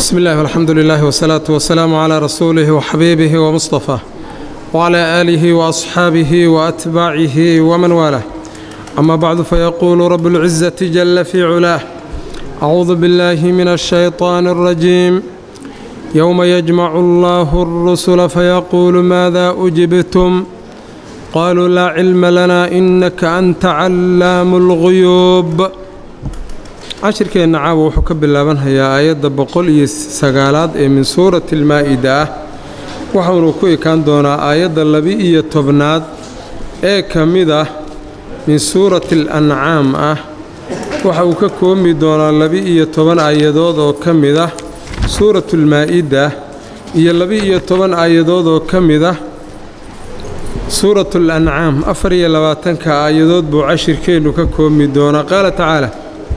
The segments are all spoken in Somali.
بسم الله والحمد لله والصلاة والسلام على رسوله وحبيبه ومصطفاه وعلى آله وأصحابه وأتباعه ومن والاه أما بعد فيقول رب العزة جل في علاه أعوذ بالله من الشيطان الرجيم يوم يجمع الله الرسل فيقول ماذا أجبتم قالوا لا علم لنا إنك أنت علام الغيوب cashirkeenna caawa wuxuu ka bilaabanhayaa aayadda boqol iyo sagaalaad ee min suurati almaa'ida ah waxaunu ku ekaan doonaa aayadda laba-iyo tobnaad ee ka mid ah min suurati alancaam ah waxa uu ka koobi doonaa laba-iyo toban aayadood oo ka mid ah suuratulmaa'ida iyo laba-iyo toban aayadood oo ka mid ah suuratul ancaam afar iyo labaatanka aayadood buu cashirkeennu ka koobi doonaa qaala tacaala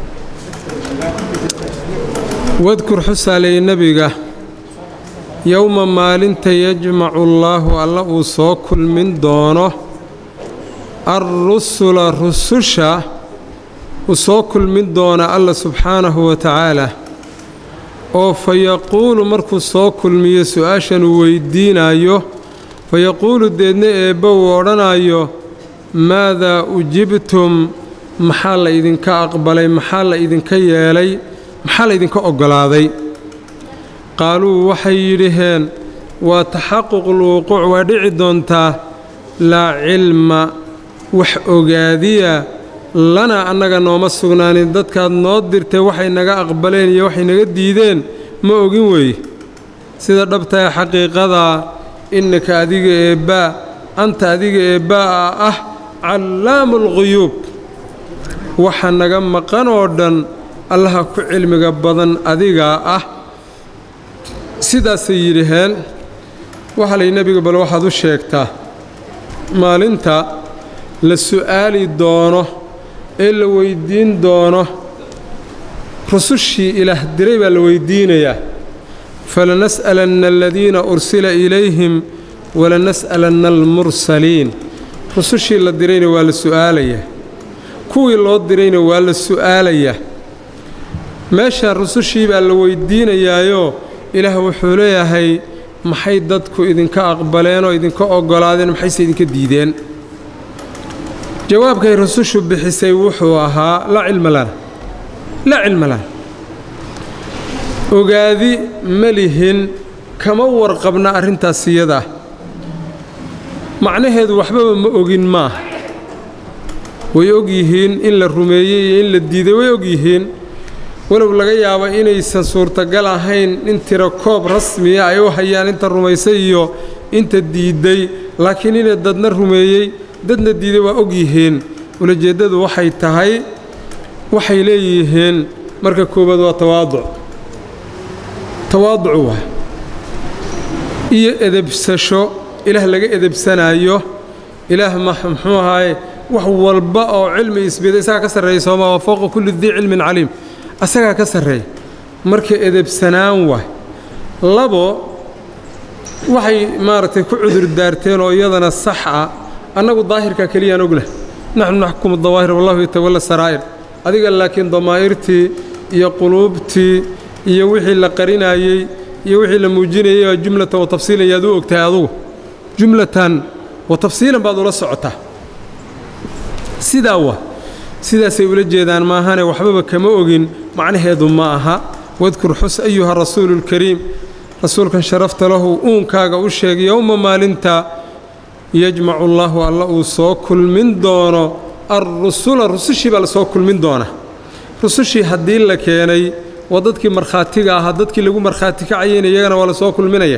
wadkur xusaaley nebiga yowma maalinta yajmacu allaahu alla uu soo kulmin doono alrusula rususha uu soo kulmin doona alla subxaanahu wa tacaala oo fa yaquulu markuu soo kulmiyo su-aashan uu weyddiinayo fa yaquulu deedna eebba uu odhanayo maadaa ujibtum maxaa la idinka aqbalay maxaa la idinka yeelay maxaa laydinka oggolaaday qaaluu waxay yidhaheen waa taxaququlwuquuc waa dhici doontaa laa cilma wax ogaadiya lanaa annaga nooma sugnaanin dadkaad noo dirtay waxay naga aqbaleen iyo waxay naga diideen ma ogin weeye sida dhabtae xaqiiqadaa innaka adiga eebbaa anta adiga eebbaa'a ah callaamu alquyuub waxa naga maqan oo dhan allaha ku cilmiga badan adigaa ah sidaasay yidhaheen waxaa lay nebiga bal waxaad u sheegtaa maalinta la su'aali doono ee la weyddiin doono rusushii ilaah diray baa la weyddiinayaa falanas'alanna aladiina ursila ilayhim walanas'alanna almursaliin rusushii la dirayna waa la su'aalayaa kuwii loo dirayna waa la su'aalayaa meesha rusushii baa la weyddiinayaayoo ilaah wuxuu leeyahay maxay dadku idinka aqbaleen oo idinka oggolaadeen maxayse idinka diideen jawaabkay rusushu bixisay wuxuu ahaa laa cilma lana laa cilma lana ogaadi ma lihin kama warqabna arrintaas iyadaa macnaheedu waxbaba ma ogin maaha way og yihiin in la rumeeyey iyo in la diiday way og yihiin walow laga yaabo inaysan suurtagal ahayn in tiro koob rasmiya ay u hayaan inta rumaysay iyo inta diidday laakiin inay dadna rumeeyey dadna diiday waa og yihiin ulajeeddadu waxay tahay waxay leeyihiin marka koowaad waa tawaaduc tawaaduc waa iyo edebsasho ilaah laga edebsanaayo ilaah muxuu ahaaye wax walba oo cilmi isbida isagaa ka sarreeya sooma waa fowqa kulli dii cilmin caliim asagaa ka sarreeya marka edebsanaan waay labo waxay maaragtay ku cudur daarteen oo iyadana sax ah annagu daahirka keliyaan oglah naxnu naxkumu dawaahir wallahu yatawalla saraa'ir adiga laakiin damaa'irtii iyo quluubtii iyo wixii la qarinaayey iyo wixii la muujinayay waa jumlatan wa tafsiilan yaad u ogtahay adugu jumlatan wa tafsiilan baad ula socotaa sidaa wa sidaasay ula jeedaan maahane waxbaba kama ogin macnaheedu ma aha wadkur xus ayuha rasuuluulkariim rasuulkan sharafta lahu uunkaaga u sheeg yowma maalinta yajmacu allaahu alla uu soo kulmin doono alrusula rusushii baa la soo kulmin doona rusushii haddii la keenay waa dadkii markhaatiga ahaa dadkii lagu markhaati kacayeyna iyagana waa la soo kulminaya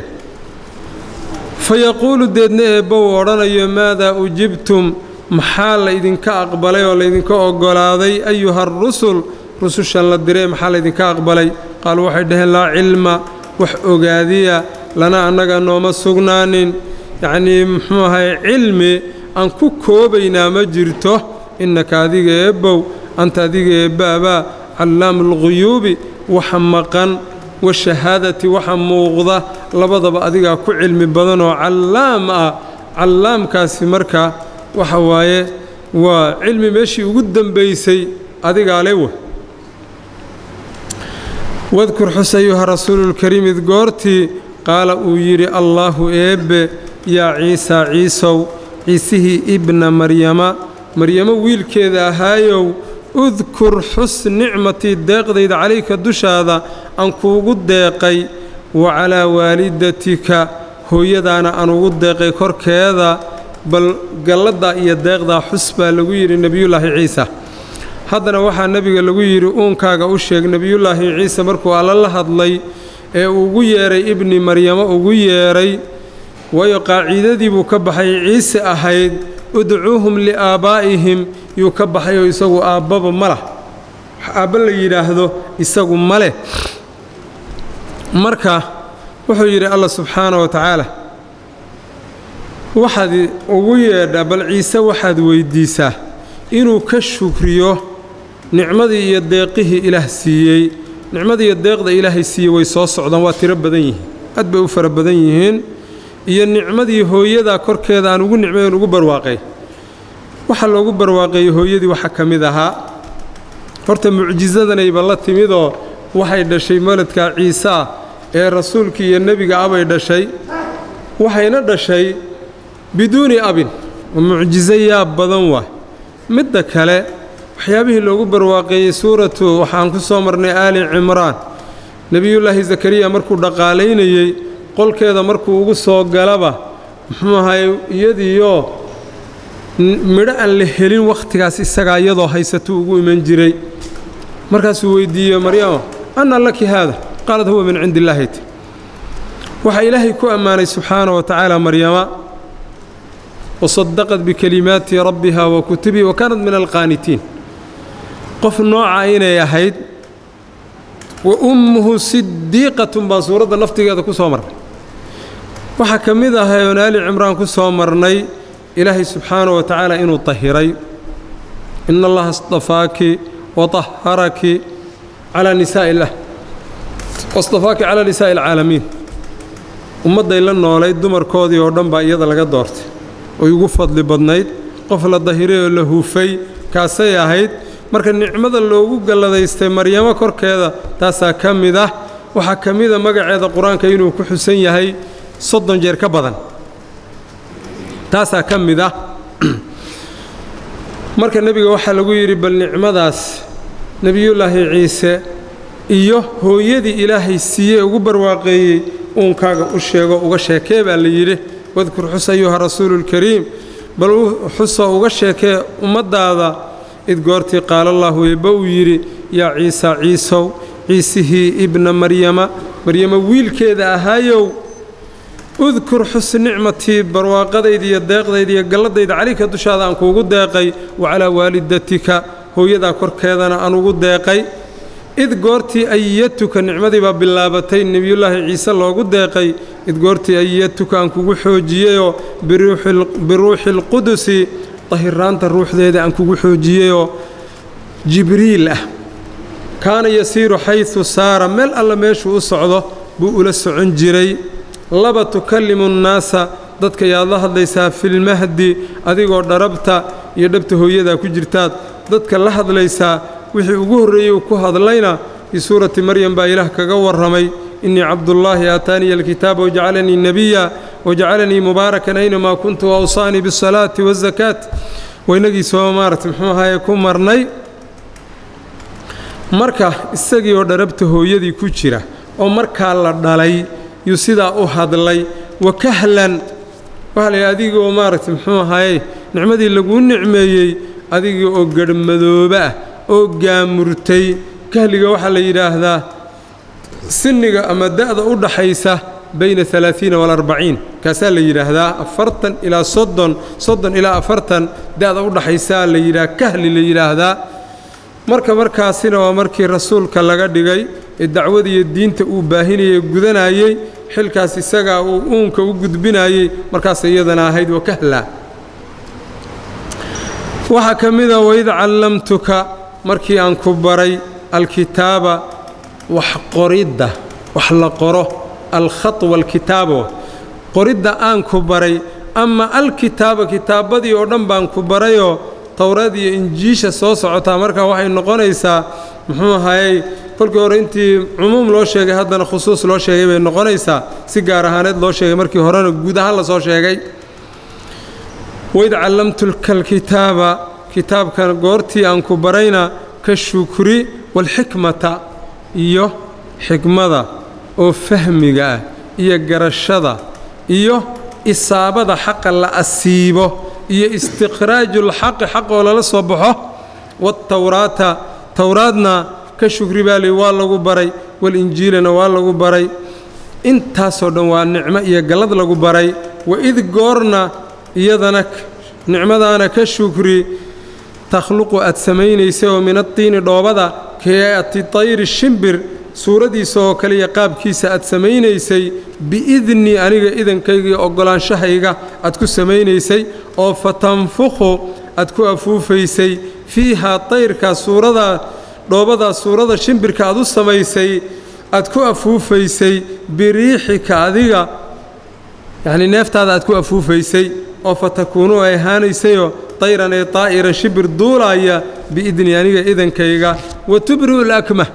fa yaquulu deedna eebba uu odhanayo maadaa ujibtum maxaa laydinka aqbalay oo laydinka oggolaaday ayuha arusul rusushan la diree maxaa laydinka aqbalay qaaluu waxay dhaheen laa cilma wax ogaadiya lana annaga nooma sugnaanin yacnii muxuu ahay cilmi aan ku koobaynaa ma jirto innaka adiga eebbow anta adiga eebbaabaa callaamu alquyuubi waxa maqan washahaadati waxa muuqda labadaba adigaa ku cilmi badan oo callaam ah callaamkaasi marka waxa waaye waa cilmi meeshii ugu dembaysay adigaa le wa wadkur xus ayuha rasuululkariim id goortii qaala uu yidhi allaahu eebbe yaa ciisaa ciisow ciisihii ibna maryama maryamo wiilkeeda ahaayow udkur xus nicmatii deeqdayda calayka dushaada aan kuugu deeqay wa calaa waalidatika hooyadaana aan ugu deeqay korkeeda bal galladdaa iyo deeqdaa xus baa lagu yidhi nebiyullaahi ciisa haddana waxaa nebiga lagu yidhi uunkaaga u sheeg nebiyullaahi ciise markuu alla la hadlay ee ugu yeedhay ibni maryamo ugu yeedhay waayo qaaciidadii buu ka baxay ciise ahayd udcuuhum liaabbaa'ihim yuu ka baxay oo isagu aabbaba ma lah aabba la yidhaahdo isagu ma leh marka wuxuu yidhi alla subxaana wa tacaala waxaad ugu yeedhaa bal ciise waxaad weyddiisaa inuu ka shukriyo nicmadii iyo deeqihii ilaah siiyey nicmadii iyo deeqda ilaahay siiyey way soo socdaan waa tiro badan yihiin aad bay u fara badan yihiin iyo nicmadii hooyadaa korkeeda aan ugu nicmayn ugu barwaaqay waxaa loogu barwaaqeeyey hooyadii waxaa ka mid ahaa horta mucjisadanayba la timidoo waxay dhashay maladka ciise ah ee rasuulkii iyo nebiga abay dhashay waxayna dhashay biduuni abin oo mucjiso yaab badan waa midda kale waxyaabihii loogu barwaaqeeyey suuratu waxaan ku soo marnay aali cimraan nebiyullaahi zakariya markuu dhaqaalaynayey qolkeeda markuu ugu soo galaba muxuu ahay iyadiioo midho aan la helin wakhtigaas isagaa iyadoo haysatuu ugu iman jiray markaasuu weyddiiyey maryamo anna laki haada qaalad huwa min cindi illaahi t waxaa ilaahay ku ammaanay subxaana wa tacaala maryama wasadaqad bikelimaati rabbiha wa kutubihi wa kaanat min alqaanitiin qof nooca inay ahayd wa ummuhu sidiiqatun baan suuradda naftigeeda ku soo marnay waxaa ka mid ahay oon aali cimraan ku soo marnay ilaahay subxaana wa tacaala inuu tahiray ina allaha istafaaki wa طaharaki calaa nisaa'i illah wastafaaki calaa nisaa'i alcaalamiin ummadday la noolayd dumarkoodii oo dhan baa iyada laga doortay oy ugu fadli badnayd qof la dahiray oo la huufay kaasay ahayd marka nicmada loogu galladaystay maryamo korkeeda taasaa ka mid ah waxaa ka mida magaceeda qur-aanka inuu ku xusan yahay soddon jeer ka badan taasaa ka mid ah marka nebiga waxaa lagu yidhi bal nicmadaas nebiyullaahi ciise iyo hooyadii ilaahay siiyey ugu barwaaqeeyey uunkaaga u sheego uga sheekee baa la yidhi wadkur xus ayuha rasuuluulkariim bal xusoo uga sheekee ummaddaada id goortii qaala allaahu eebba uu yidhi yaa ciisa ciisow ciisihii ibna maryama maryama wiilkeeda ahaayow udkur xus nicmatii barwaaqadayda iyo deeqdayda iyo galladayda calayka dushaada aan kuugu deeqay wa calaa waalidatika hooyadaa korkeedana aan ugu deeqay id goortii ayatuka nicmadii baa bilaabatay nebiyullaahi ciise loogu deeqay id goortii ayatuka aan kugu xoojiyeyoo biruuxi alqudusi dahiraanta ruuxdeeda aan kugu xoojiyeyoo jibriil ah kaana yasiiru xaysu saara meel alla meeshuu u socdo buu ula socon jiray laba tukallimu nnaasa dadka yaad la hadlaysaa filmahdi adigoo dharabta iyo dhabta hooyadaa ku jirtaad dadka la hadlaysaa wixii ugu horreeyey uu ku hadlayna fii suurati maryam baa ilaah kaga warramay innii cabdullaahi aataaniya alkitaaba wajacalanii nebiya wajacalanii mubaarakan aynamaa kuntu waawsaanii bisalaati waazakaat waynagii soo maarata muxuu ahaye ku marnay marka isagii oo dharabta hooyadii ku jira oo markaa la dhalay yuu sidaa u hadlay wa kahlan waxaa la yidhi adigoo maaragta muxuu ahaye nicmadii laguu nicmeeyey adigii oo garhmadooba ah oo gaamurtay kahliga waxaa la yidhaahdaa sinniga ama da'da u dhaxaysa bayna alaaiina walarbaciin kaasaa la yidhaahdaa afartan ilaa soddon soddon ilaa afartan da'da u dhaxaysaa la yidhaha kahli la yidhaahdaa marka markaasina waa markii rasuulka laga dhigay ee dacwadiiyo diinta uu baahinayey gudanayey xilkaas isagaa uu uunka u gudbinayey markaas iyadana ahayd wakahla waxaa ka mida waid callamtuka markii aan ku baray alkitaaba wax qoridda wax la qoro alkhat walkitaabo qoridda aan ku baray ama alkitaaba kitaabbadii oo dhan baan ku barayoo towraad iyo injiisha soo socotaa markaa waxay noqonaysaa muxuu ahayey kolkii hore intii cumuum loo sheegay haddana khusuus loo sheegay bay noqonaysaa si gaar ahaaneed loo sheegay markii horena guud ahaan lasoo sheegay waid callamtuka alkitaaba kitaabkan goortii aan ku barayna ka shukri walxikmata iyo xikmada oo fahmiga ah iyo garashada iyo isaabada xaqa la asiibo iyo istikhraajulxaqi xaq oo lala soo baxo waatawraata towraadna ka shukri baa lii waa lagu baray walinjiilana waa lagu baray intaasoo dhan waa nicmo iyo gallad lagu baray waid goorna iyadana nicmadaana ka shukri takhluqu aad samaynaysay oo min adtiini dhoobada kaati tayri shimbir suuradiisa oo kale iyo qaabkiisa aad samaynaysay biidnii aniga idankayga iyo oggolaanshahayga aad ku samaynaysay oo fatanfukhu aad ku afuufaysay fiihaa tayrkaa suuradaa dhoobadaa suurada shimbirka aad u samaysay aad ku afuufaysay biriixika adiga yacnii neeftaada aad ku afuufaysay oo fatakuunu ay ahaanaysayoo tayran ee daa'iran shimbir duulaaya biidnii aniga idankayga wa tubri'u lakmah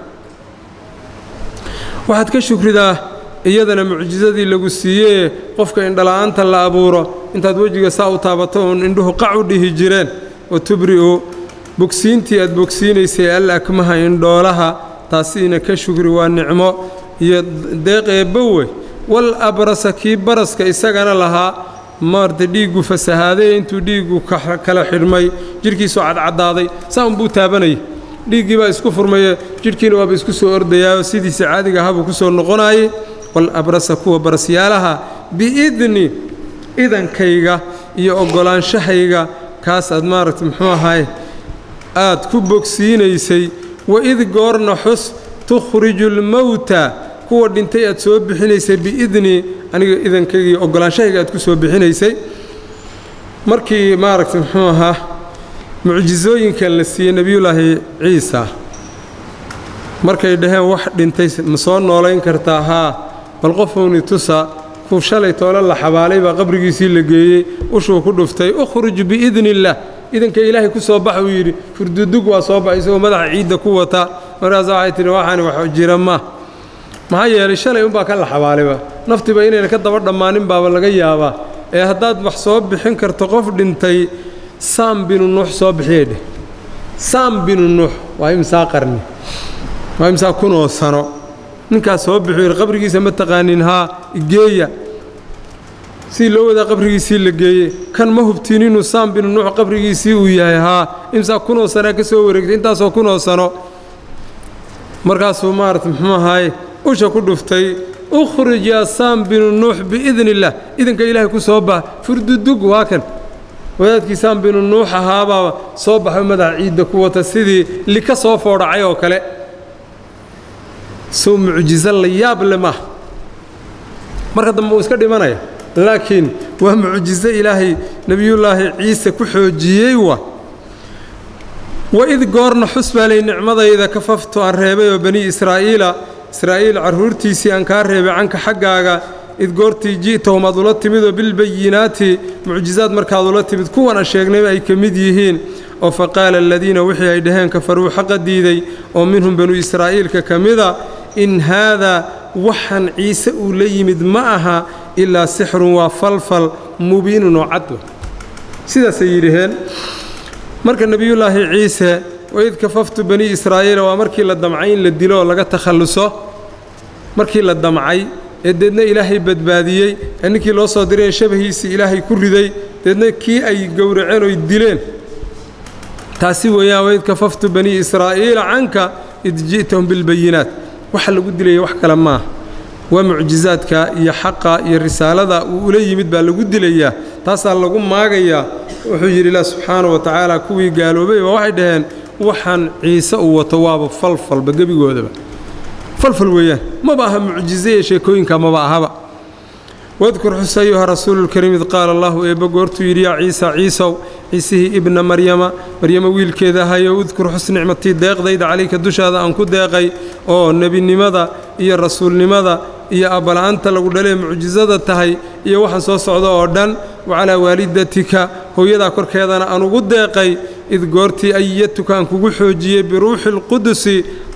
waxaad ka shukridaa iyadana mucjisadii lagu siiyee qofka indhala'aanta la abuuro intaad wejiga saa u taabato uun indhuhu qac u dhihi jireen wa tubri'u bogsiintii aad bogsiinaysay al akmaha indhoolaha taasiina ka shukri waa nicmo iyo deeq eebbowe wal abrasa kii baraska isagana lahaa maarta dhiiggu fasahaadee intuu dhiiggu kala xidhmay jidhkiisoo cadcaddaaday saa unbuu taabanayay dhiiggii baa isku furmaye jidhkiina waaba isku soo ordayaao sidiisa caadiga ahabuu ku soo noqonaayey wal abrasa kuwa barasyaalaha biidni idankayga iyo oggolaanshahayga kaas aad maaragta muxuu ahaay aad ku bogsiinaysay waid goorna xus tukhriju lmowta kuwa dhintay aad soo bixinaysay biidni aniga idankayga iyo oggolaanshahayga aad ku soo bixinaysay markii maaragta muxuu ahaa mucjisooyinkan la siiyey nebiyullaahi ciisa markay dhaheen wax dhintay ma soo noolayn kartaa haa bal qofowni tusa kuu shalay toole la xabaalay baa qabrigiisii la geeyey ushuu ku dhuftay ukhruj biidni illaah idanka ilaahay ku soo bax uu yidhi furdudug waa soo baxay isagoo madaxa ciidda ku wata markaasa waxay tidhi waxaani wax jira ma maxaa yeelay shalay unbaa ka la xabaalayba naftiba inayna ka daba dhammaanin baaba laga yaabaa ee haddaad wax soo bixin karto qof dhintay saam binu nuux soo bixiyay dheh saam binu nuux waa imsaa qarni waa imsaa kunoo sano ninkaas soo bixuu yidhi qabrigiisa ma taqaanin haa igeeya si loo wadaa qabrigiisii la geeyey kan ma hubtiin inuu saam binu nuux qabrigiisii uu yahay haa imsaa kunoo sanaa ka soo wareegtay intaasoo kunoo sano markaasuu maarata muxuu ahaaye usha ku dhuftay ukhrij yaa saam binu nuux biidni illaah idanka ilaahay ku soo bax furdudug waa kan wadaadkii saam binu nuux ahaabaaba soo baxay madaxa ciidda ku wata sidii lika soo foodhacay oo kale sow mucjiso la yaab le maaha marka dambe uu iska dhimanaya laakiin waa mucjiso ilaahay nebiyullaahi ciise ku xoojiyey wa waid goorna xus baa lay nicmadayda kafaftu aan reebay oo bani israa'iila israa'iil carruurtiisii aan kaa reebay canka xaggaaga id goortii ji'tahum aad ula timidoo bilbayinaati mucjizaad markaad ula timid kuwan aan sheegnayba ay ka mid yihiin oo fa qaala aladiina wixii ay dhaheen kafaruu xaqa diiday oo minhum banu israa'iilka ka mida in haadaa waxaan ciise uu la yimid ma aha ilaa sixrun waa falfal mubiinun oo cadwa sidaasay yidhaheen marka nebiyullaahi ciise waid kafaftu bani israa'iila waa markii la damcay in la dilo oo laga takhalluso markii la damcay ee deedna ilaahay badbaadiyey ee ninkii loo soo direen shabahiisii ilaahay ku riday deedna kii ay gowraceen oy dileen taasi weeyaan waid kafaftu bani israa'iila canka id ji'tahum bilbayinaat waxa lagu dilaya wax kale maaha waa mucjizaadka iyo xaqa iyo risaalada uu ula yimid baa lagu dilayaa taasaa lagu maagayaa wuxuu yidhi ilah subxaanahu wa tacaala kuwii gaaloobay baa waxay dhaheen waxaan ciise uu wato waaba falfalba gebigoodaba falfal weeyaan maba aha mucjize ee sheekooyinka maba ahaba wadkur xus ayuha rasuululkariim id qaala allahu eebba goortuu yidhi yaa ciisa ciisow ciisihii ibna maryama maryama wiilkeeda ahayo udkur xus nicmatii deeqdayda calayka dushaada aan ku deeqay oo nebinimada iyo rasuulnimada iyo abbala'aanta lagu dhalee mucjisada tahay iyo waxaan soo socda oo dhan wacalaa waalidatika hooyadaa korkeedana aan ugu deeqay id goortii ayatuka aan kugu xoojiyey biruuxi alqudusi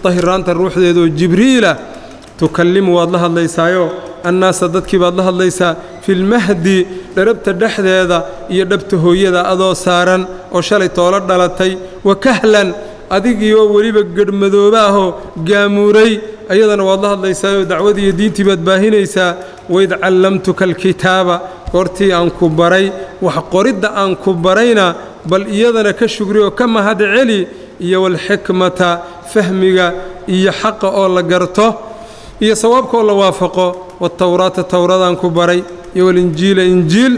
tahiraanta ruuxdeedaoo jibriila tukallimu waad la hadlaysaayo annaasa dadkii baad la hadlaysaa filmahdi dharabta dhexdeeda iyo dhabta hooyada adoo saaran oo shalay toolo dhalatay wa kahlan adigii oo weliba gedhmadooba ahoo gaamuuray ayadana waad la hadlaysaayoo dacwadii iyo diintii baad baahinaysaa waid callamtuka alkitaaba goortii aan ku baray wax qoridda aan ku barayna bal iyadana ka shugri oo ka mahad celi iyo walxikmata fahmiga iyo xaqa oo la garto iyo sawaabka oo la waafaqo watawraata towradaan ku baray iyo walinjiila injiil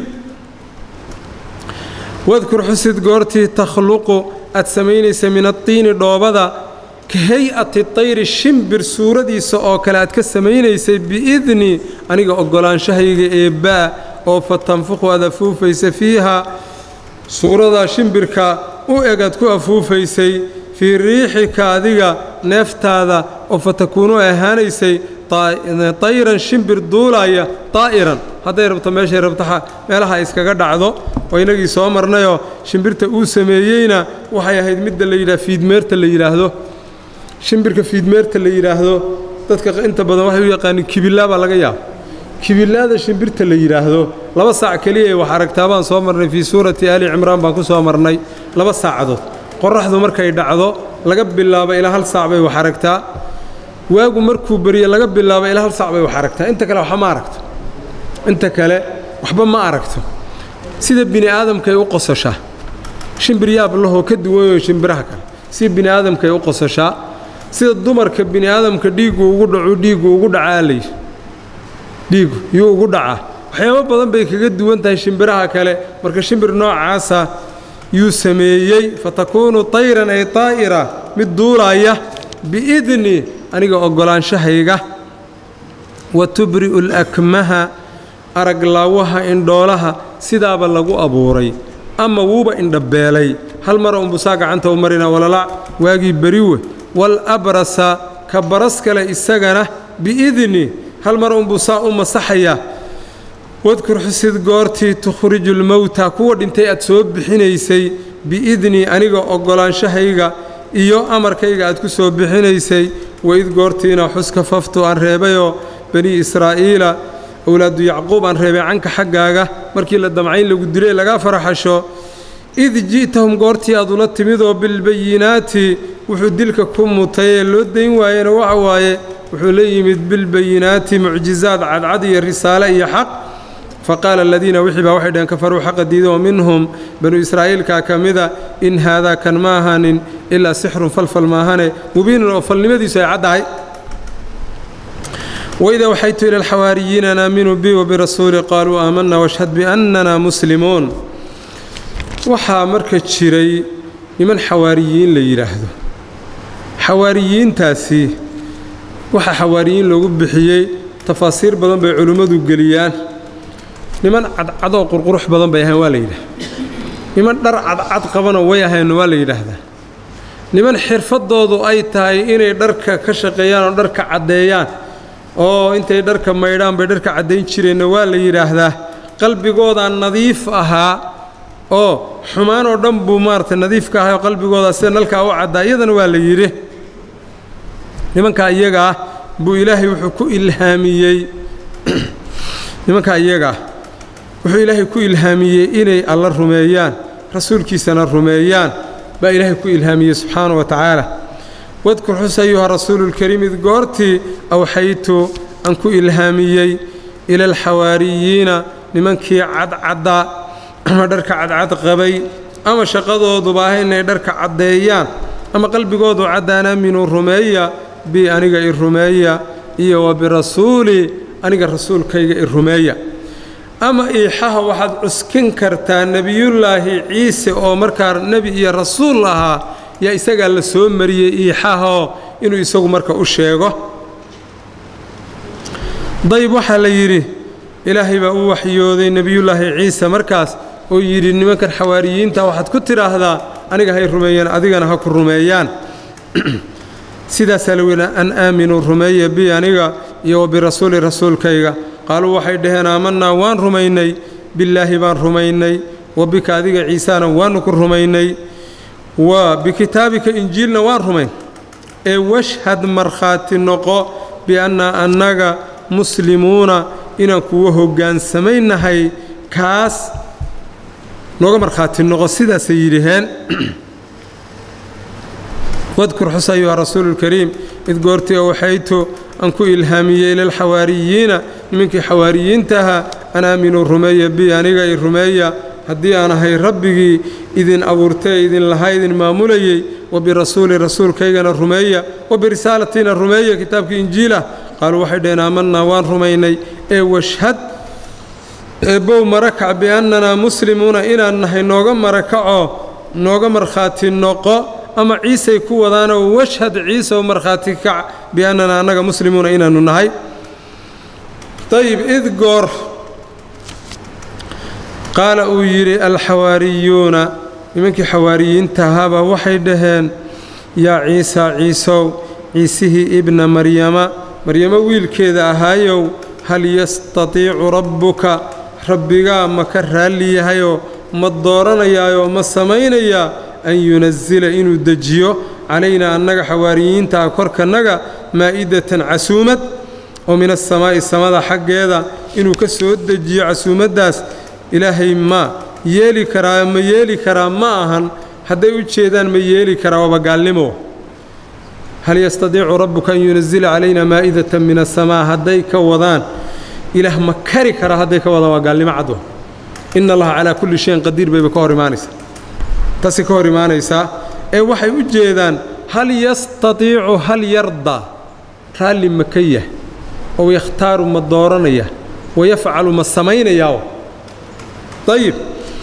wadkur xusid goortii takhluqu aad samaynaysa min adtiini dhoobada ka hay-ati tayri shimbir suuradiisa oo kale aad ka samaynaysay biidni aniga oggolaanshahayga eebbaa oo fa tanfuqu aad afuufaysa fiiha suuradaa shimbirka u eg aad ku afuufaysay fii riixika adiga neeftaada oo fa takuunu ahaanaysay tayran shimbir duulaya daa'iran hadday rabto meeshay rabtaxa meelaha iskaga dhacdo oo inagii soo marnayoo shimbirta uu sameeyeyna waxay ahayd midda la yidhaha fiidmeerta la yidhaahdo shimbirka fiidmeerta la yidhaahdo dadka inta badan waxay u yaqaaniin kibillaa baa laga yaaba kibillaada shimbirta la yidhaahdo laba saac keliya wax aragtaa baan soo marnay fii suurati aali cimraan baan ku soo marnay laba saacadood qorraxdu markay dhacdo laga bilaabo ilaa hal saac bay wax aragtaa waagu markuu beriye laga bilaabo ilaa hal saac bay wax aragtaa inta kale waxba ma aragto inta kale waxba ma aragto sida bini aadamkay u qososhaa shimbir yaab lahoo ka duwanoo shimbiraha kale sida bini aadamkay u qososhaa sida dumarka bini aadamka dhiiggu ugu dhacu dhiiggu ugu dhacaa layidhi dhiiggu yuu ugu dhacaa waxyaabo badan bay kaga duwan tahay shimbiraha kale marka shimbir noocaasa yuu sameeyey fatakuunu tayran ay taa'ira mid duulaaya biidni aniga oggolaanshahayga wa tubri'u lakmaha araglaawaha indhoolaha sidaaba lagu abuuray ama wuuba indhabeelay hal mara unbusaa gacanta u marina walalac waagii beriwe walabrasa ka baras kale isagana biidni hal mar unbusaa u masaxaya wadkur xusid goortii tukhriju lmowta kuwa dhintay aad soo bixinaysay biidni aniga oggolaanshahayga iyo amarkayga aad ku soo bixinaysay waid goortiina xuska faftu aan reebayoo bani israa'iila owlaadu yacquub aan reebay canka xaggaaga markii la damcayn lagu dilay lagaa faraxasho id ji'tahum goortii aad ula timidoo bilbayinaati wuxuu dilka ku mutay ee loo dayn waayena waxa waaye wuxuu la yimid bilbayinaati mucjizaad cadcad iyo risaale iyo xaq faqaala aladiina wixii baa waxay dhaheen kafaruu xaqa diidoo minhum banu israa'iilkaa ka mida in haadaa kan ma ahanin ilaa sixrun falfal maahane mubiinun oo falnimadiisu ay caddahay waidaa waxaytu ila alxawaariyiina an aaminuu bi wabirasuuli qaaluu aamanna washhad biannana muslimuun waxaa marka jiray niman xawaariyiin la yidhaahdo xawaariyiintaasi waxaa xawaariyiin loogu bixiyey tafaasiir badan bay culimmadu geliyaan niman cadcadoo qurqurux badan bay ahayn waa la yidhahda niman dhar cadcad qabanoo way ahayn waa la yidhaahdaa niman xirfaddoodu ay tahay inay dharka ka shaqeeyaan oo dharka caddeeyaan oo intay dharka maydhaan bay dharka caddayn jireenna waa la yidhaahdaa qalbigoodaa nadiif ahaa oo xumaan oo dhan buu maaragtay nadiif ka ahay oo qalbigoodaa sida nalkaa u caddaa iyadana waa la yidhi nimankaa iyagaa buu ilaahay wuxuu ku ilhaamiyey nimankaa iyagaa wuxuu ilaahay ku ilhaamiyey inay alla rumeeyaan rasuulkiisana rumeeyaan baa ilaahay ku ilhaamiyey subxaana wa tacaala wadkur xus ayuha rasuululkariim id goortii awxaytu aan ku ilhaamiyey ila alxawaariyiina nimankii cadcaddaa ama dharka cadcad qabay ama shaqadooduba ah inay dharka caddeeyaan ama qalbigoodu caddaan aaminuu rumeeya bi aniga i rumeeya iyo wa birasuuli aniga rasuulkayga i rumeeya ama iixaha waxaad cuskin kartaa nebiyullaahi ciise oo markaa nebi iyo rasuul ahaa yaa isagaa la soo mariyey iixahoo inuu isagu marka u sheego dayb waxaa la yidhi ilaahay baa u waxyooday nebiyullaahi ciise markaas oo yidhi nimankan xawaariyiinta waxaad ku tidhaahdaa aniga hay rumeeyaan adigana ha ku rumeeyaan sidaasaa la weyna an aaminuu rumeeya bi aniga iyo wa birasuuli rasuulkayga qaaluu waxay dhaheen aamannaa waan rumaynay billaahi baan rumaynay wa bika adiga ciisaana waannu ku rumaynay wa bikitaabika injiilna waan rumayn ee washhad markhaati noqo biannaa annaga muslimuuna inaan kuwa hoggaansamaynahay kaas nooga markhaati noqo sidaasay yidhaheen wadkur xus ayuha rasuuluulkariim id goortii oo waxaytu aan ku ilhaamiyey lilxawaariyiina nimankii xawaariyiintaha an aaminuu rumeeya bi aniga i rumeeya haddii aan ahay rabbigii idin abuurtee idin lahaa idin maamulayey wa birasuuli rasuulkaygana rumeeya wa birisaalatiina rumeeya kitaabkii injiilah qaaluu waxay dhaheen aamannaa waan rumaynay ee washhad eebbow marakac biannanaa muslimuuna inaan nahay nooga marakaco nooga markhaati noqo ama ciisay ku wadaanoo washhad ciiseoo markhaati kac biannanaa annaga muslimuuna inaannu nahay dayib id goor qaala uu yidhi alxawaariyuuna nimankii xawaariyiinta ahaabaa waxay dhaheen yaa ciisa ciisow ciisihii ibna maryama maryamo wiilkeeda ahaayow hal yastatiicu rabbuka rabbigaa ma ka raalli yahayoo ma dooranayaayoo ma samaynayaa an yunasila inuu dejiyo calaynaa annaga xawaariyiintaa korkannaga maa'idatan casuumad oo min asamaa'i samada xaggeeda inuu ka soo dejiyo casuumaddaas ilaahay ma yeeli karaa ma yeeli karaa ma ahan hadday u jeedaan ma yeeli karaa waaba gaalnimo hal yastadiicu rabbuka an yunasila calaynaa maa'idatan min asamaa hadday ka wadaan ilaah ma kari karaa hadday ka wadaan waa gaalnimo cadwa ina allaha calaa kulli shayin qadiir bayba ka hor imaanaysaa taasi ka hor imaanaysaa ee waxay u jeedaan hal yastatiicu hal yardaa raalli ma ka yah ow yakhtaaru ma dooranaya wayafcalu ma samaynayaa ayib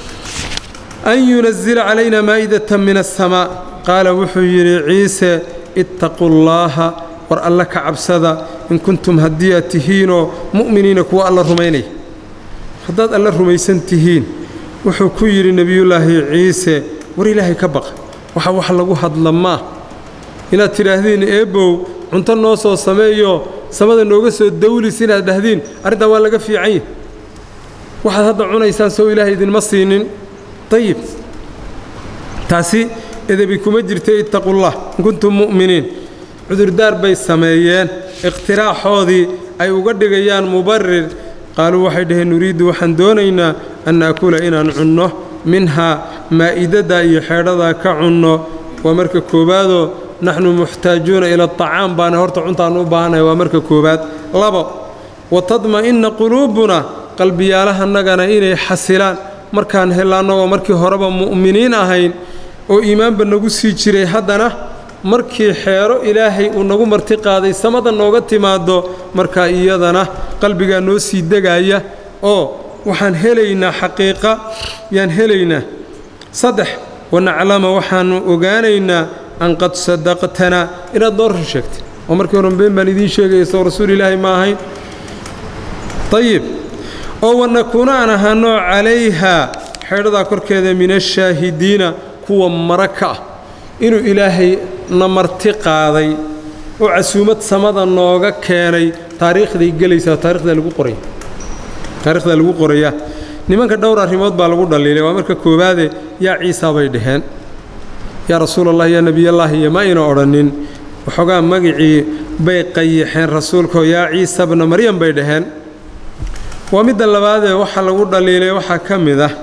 an yunasila calaynaa maa'idatan min asamaa qaala wuxuu yidhi ciise ittaquu llaaha war alla ka cabsada in kuntum haddii aad tihiinoo mu'miniina kuwa alla rumaynaya haddaad alla rumaysan tihiin wuxuu ku yidhi nebiyullaahi ciise war ilaahay ka baqa waxa wax lagu hadla maa inaad tidhaahdiin eebbow cunto noo soo sameeyo samada nooga soo dawlis inaad dhahdiin arrintaa waa laga fiican yahy waxaad hadda cunaysaan sow ilaahay idinma siinin dayib taasi edebi kuma jirta ittaqullah in kuntum mu'miniin cudurdaar bay sameeyeen ikhtiraaxoodii ay uga dhigayaan mubarir qaaluu waxay dhaheen nuriiddu waxaan doonaynaa an naakula inaan cunno minhaa maa'idadda iyo xeedhadaa ka cunno waa marka koowaadoo naxnu muxtaajuuna ila aطacaam baana horta cuntaan u baahannahay waa marka koowaad labo wa tadma'inna quluubuna qalbiyaalahannagana inay xasilaan markaan hellaanno oo markii horeba mu'miniin ahayn oo iimaanba nagu sii jiray haddana markii xeero ilaahay uu nagu marti qaaday samada nooga timaaddo markaa iyadana qalbigaa noo sii degaaya oo waxaan helaynaa xaqiiqa yaan helaynaa saddex wanaclama waxaannu ogaanaynaa an qad sadaqtanaa inaad noo run sheegtay oo markii horan been baan idiin sheegaya soo rasuul ilaahay ma ahayn ayib oo wanakuuna aan ahaanoo calayhaa xeedhadaa korkeeda min ashaahidiina kuwa mara ka ah inuu ilaahay na marti qaaday oo casuumad samada nooga keenay taariikhday gelaysaa taarikhdaa lagu qoraya taarikhdaa lagu qorayaa nimanka dhowr arrimood baa lagu dhaliilay waa marka koowaade yaa ciisaa bay dhaheen yaa rasuulallah yaa nebiyallaahi iyo ma ayna odhannin waxoogaa magicii bay qayaxeen rasuulkaoo yaa ciisa bna maryam bay dhaheen waa midda labaadee waxa lagu dhaliilay waxaa ka mid ah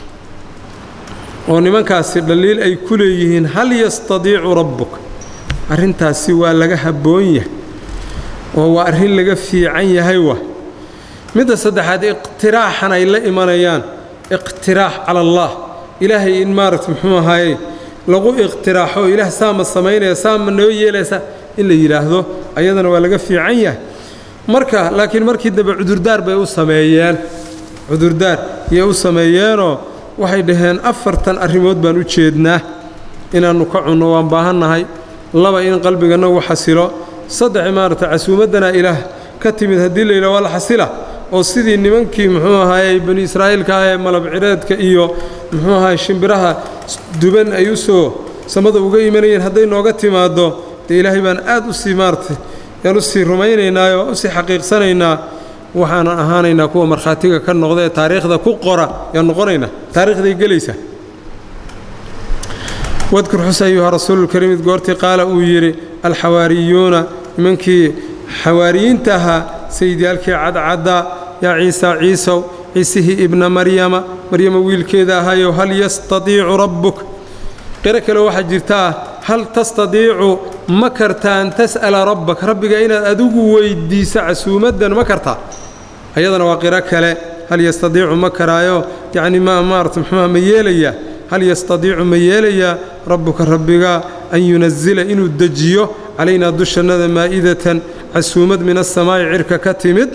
oo nimankaasi dhaliil ay ku leeyihiin hal yastadiicu rabbuk arrintaasi waa laga habboon yahay oo waa arrin laga fiican yahay wa midda saddexaad iqtiraaxan ay la imanayaan iqtiraax cala allah ilaahay in maaragta muxuu ahaaye lagu iqtiraaxo ilaah saama samaynaya saama noo yeelaysa in la yidhaahdo ayadana waa laga fiican yahay marka laakiin markii dambe cudurdaar bay u sameeyeen cudurdaar yay u sameeyeenoo waxay dhaheen afartan arrimood baan u jeednaa inaannu ka cunno waan baahannahay laba in qalbiganagu xasilo saddex maaragta casuumaddana ilaah ka timid haddii la yidhaha waa la xasila oo sidii nimankii muxuu ahaayey bani israa'iilka ah ee malabcireedka iyo muxuu ahaay shimbiraha duban ay u soo samada uga imanayeen hadday nooga timaaddo dee ilaahay baan aad u sii maaragtay yaan u sii rumaynaynaayoo u sii xaqiiqsanaynaa waxaanan ahaanaynaa kuwa markhaatiga ka noqda ee taariikhda ku qora yaan noqonaynaa taariikhday gelaysa wadkur xus ayuha rasuululkariim id goortii qaala uu yidhi alxawaariyuuna nimankii xawaariyiinta ahaa sayidyaalkii cadcadda yaa ciisa ciisow ciisihii ibna maryama maryama wiilkeeda ahayow hal yastadiicu rabbuk qiro kale waxaa jirtaa hal tastadiicu ma kartaa an tas'ala rabbak rabbiga inaad adigu weyddiiso casuumaddan ma kartaa ayadana waa qiro kale hal yastadiicu ma karaayo yacni ma maarata muxuuha ma yeelayaa hal yastadiicu ma yeelayaa rabbuka rabbiga an yunazila inuu dejiyo calaynaa dushannada maa'idatan casuumad min asamaa'i cirka ka timid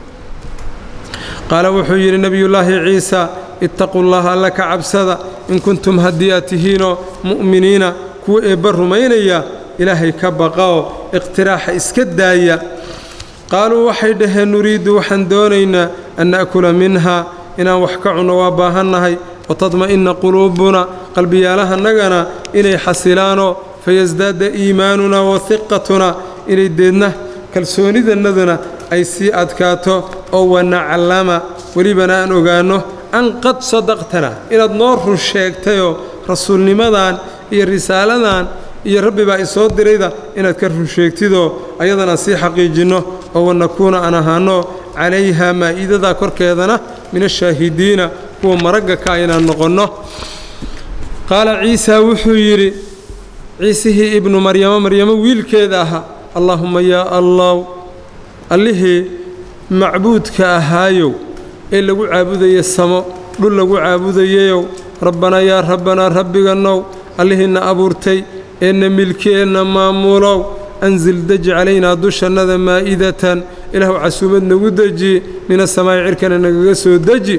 qaala wuxuu yidhi nebiyullaahi ciisa ittaquu llaha alla ka cabsada in kuntum haddii aad tihiinoo mu'miniina kuwa eebba rumaynaya ilaahay ka baqaoo iqtiraaxa iska daaya qaaluu waxay dhaheen nuriiddu waxaan doonaynaa an na'kula minha inaan wax ka cunno waa baahannahay watadma'inna quluubuna qalbiyaalahannagana inay xasilaanoo fayasdaada iimaanuna wa hiqatuna inay deedna kalsoonidannaduna ay sii adkaato oo wanaclama welibana aan ogaanno an qad sadaqtana inaad noo run sheegtayoo rasuulnimadan iyo risaaladan iyo rabbi baa isoo dirayda inaad ka run sheegtidoo ayadana sii xaqiijinno oo wanakuuna aan ahaanno calayha maa'iidada korkeedana min ashaahidiina kuwa maragga ka inaan noqonno qaala ciisaa wuxuu yidhi ciisihii ibnu maryamo maryamo wiilkeeda ahaa allaahumma yaa allaw allihii macbuudka ahaayow ee lagu caabudaya samo dhul lagu caabudayayow rabbanaa yaa rabbanaa rabbigannow allihiinna abuurtay eenna milki eenna maamuulow ansil deji calaynaa dushannada maa'idatan ilaahu casuumad nagu deji min asamaa'i cirkana nagaga soo deji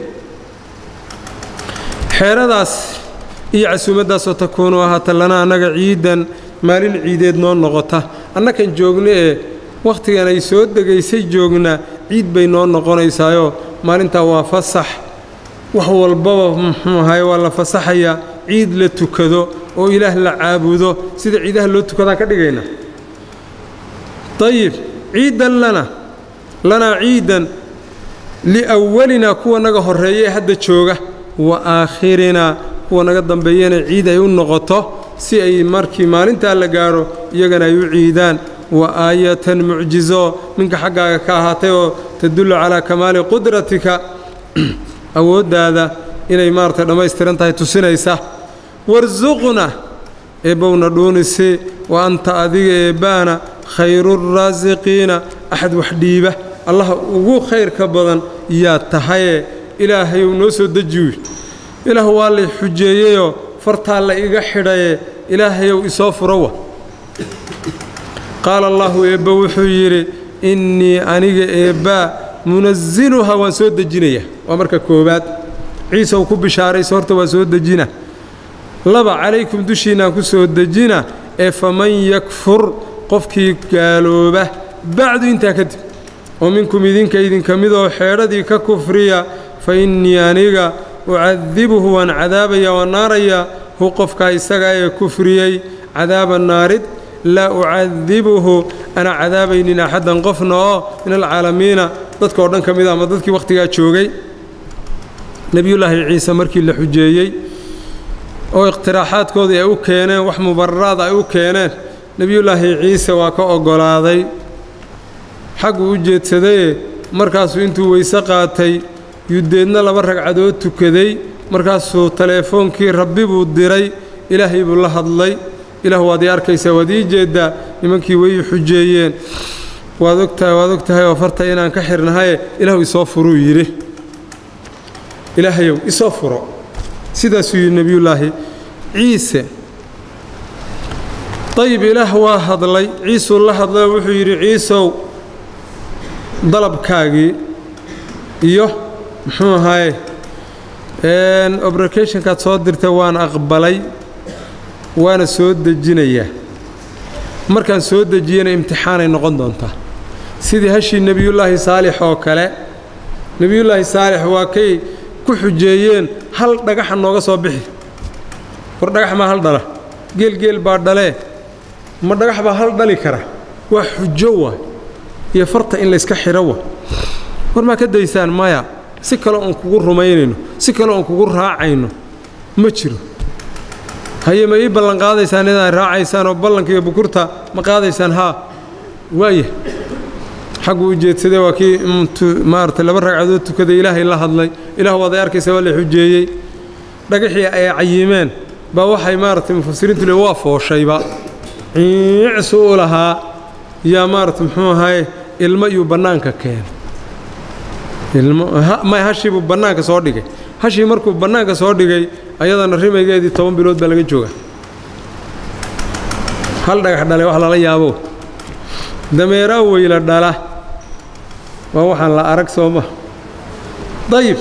xeeradaas iyo casuumaddaasoo takuunu ahaata lana annaga ciidan maalin ciideed noo noqota annakan joogna ee wakhtigan ay soo degaysay joognaa ciid bay noo noqonaysaayoo maalintaa waa fasax wax walbaba muxuu ahaye waa la fasaxayaa ciid la tukado oo ilaah la caabudo sida ciidaha loo tukadaan ka dhigaynaa dayib ciidan lana lanaa ciidan liwalinaa kuwa naga horreeya ee hadda jooga wa aakhirinaa kuwa naga dambeeyana ciid ay u noqoto si ay markii maalintaa la gaadho iyagana ay u ciidaan wa aayatan mucjizo minka xaggaaga ka ahaatay oo tadullu calaa kamaali qudratika awooddaada inay maaragtay dhammaystiran tahay tusinaysa warsuqna eebbowna dhuunisi wa anta adiga eebbaana khayruuraasiqiina axad wax dhiiba allaha ugu khayrka badan yaa tahaye ilaahayow noo soo dejiwi ilaah waa lay xujeeyeyoo fartaa la iga xidhaye ilaahayow isoo furawa qaala allahu eebba wuxuu yidhi innii aniga eebbaa munasiluhaa waan soo dejinayaa waa marka koowaad ciisaw ku bishaarayso horta waa soo dejina laba calaykum dushiinnaan ku soo dejina ee faman yakfur qofkii gaalooba bacdu intaa kadib oo minkum idinka idinka midoo xeedhadii ka kufriya fa innii aniga ucadibuhu waan cadaabaya waan naarayaa hu qofkaa isaga ee kufriyey cadaaba naarid laa ucadibuhu ana cadaabaynin axaddan qofna oo min alcaalamiina dadka oo dhan ka mida ama dadkii wakhtigaa joogay nebiyullaahi ciise markii la xujeeyey oo ikhtiraaxaadkoodii ay u keeneen wax mubararaada ay u keeneen nebiyullaahi ciise waa ka oggolaaday xagguu u jeedsadaye markaasuu intuu weyse qaatay yudeedna laba ragcadood tukaday markaasuu teleefoonkii rabbi buu diray ilaahay buu la hadlay ilaah waad ii arkaysaa waad ii jeeddaa nimankii way ii xujeeyeen waad ogtahay waad og tahay oo farta inaan ka xirnahaye ilaahu isoo furuu yidhi ilaahayow isoo furo sidaasuu yidhi nebiyullaahi ciise dayib ilaah waa hadlay ciisuu la hadlay oo wuxuu yidhi ciisow dalabkaagii iyo muxuu ahaye obricationkaad soo dirtay waan aqbalay waana soo dejinayaa markaan soo dejiyana imtixaanay noqon doontaa sidii hashii nebiyullaahi saalix oo kale nebiyullaahi saalix waa kay ku xujeeyeen hal dhagaxa nooga soo bixi war dhagax maa hal dhala geelgeel baa dhalee ma dhagax baa hal dhali kara waa xujo waa iyo farta in layska xidho wa war maa ka daysaan maya si kale oon kugu rumaynayno si kale oon kugu raacayno ma jiro haye ma ii ballan qaadaysaan inaad raacaysaan oo ballanka iyo bukurta ma qaadaysaan haa waaya xaggu u jeedsaday waa kii maarata laba ragcadood tukaday ilaahay la hadlay ilaah waad ay arkaysa waa la xujeeyey dhagaxii ay cayimeen baa waxay maaragtay mufasiriintu le waa fooshayba ciicsu u lahaa yaa maarata muxuu ahaye ilmo iyuu bannaanka keenay ilmomay hashiibuu bannaanka soo dhigay hashii markuu bannaanka soo dhigay ayadana rimaygeedii toban bilood baa laga jooga hal dhagax dhalay wax lala yaabo dameeraa weyla dhala waa waxaan la arag soo ma dayib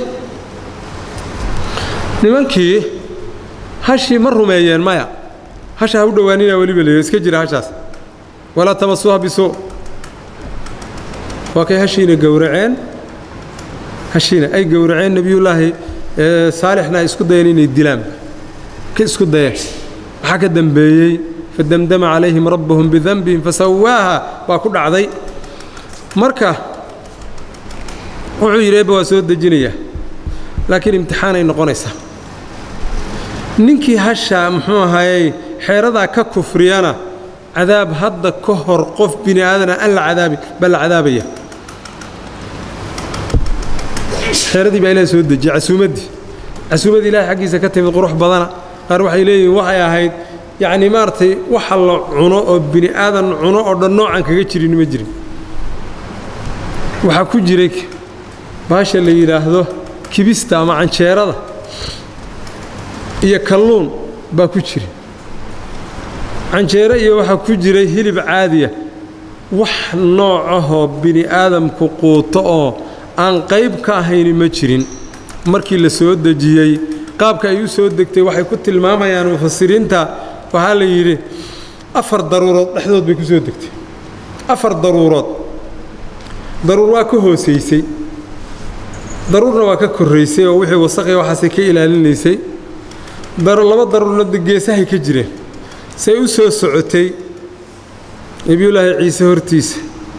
nimankii hashii ma rumeeyeen maya hasha ha u dhowaanina weliba leeyo iska jira hashaas walaa tamasuuha bisuu waa kay hashiina gowraceen hashiina ay gowraceen nebiyullaahi saalixna ay isku dayeen inay dilaan ka isku dayeen waxaa ka dembeeyey fadamdama calayhim rabbuhum bidanbihim fasawaaha waa ku dhacday marka wuxuu yidhi eebba waa soo dejinayaa laakiin imtixaanay noqonaysaa ninkii hasha muxuu ahaayey xeeradaa ka kufriyana cadaab hadda ka hor qof bini aadana aan la cadaabi baa la cadaabaya xeeradii baa ilaah soo dejiyey casuumaddii casuumaddii ilahay xaggiisa ka timid qurux badana qaar waxay leeyihiin waxay ahayd yacnii maaragtay waxa la cuno oo bini aadan cuno oo dhan noocan kaga jirin ma jirin waxaa ku jiray baasha la yidhaahdo kibista ama canjeerada iyo kalluun baa ku jira canjeero iyo waxaa ku jiray hilib caadiya wax noocahoo bini aadamku quuto oo aan qayb ka ahayni ma jirin markii la soo dejiyey qaabka ay u soo degtay waxay ku tilmaamayaan mufasiriinta waxaa la yidhi afar daruurood dhexdood bay ku soo degtay afar daruurood daruur waa ka hoosaysay daruurna waa ka korraysay oo wixii wasaqi waxaasay ka ilaalinaysay laba daruurna geesahay ka jireen say u soo socotay nebiyullaahi ciise hortiisa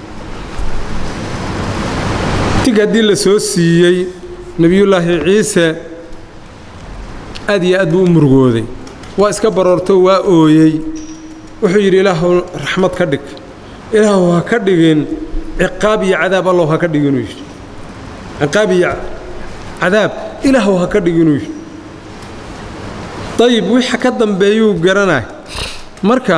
tig haddii la soo siiyey nebiyullaahi ciise aad iyo aad buu u murugooday waa iska baroorto waa ooyey wuxuu yidhi ilaahu raxmad ka dhig ilaahu ha ka dhigin ciqaab iyo cadaab allow ha ka dhig inuu yidhi ciqaab iyo cadaab ilaahu ha ka dhig inuu yidhi dayib wixa ka dambeeyuu garanay marka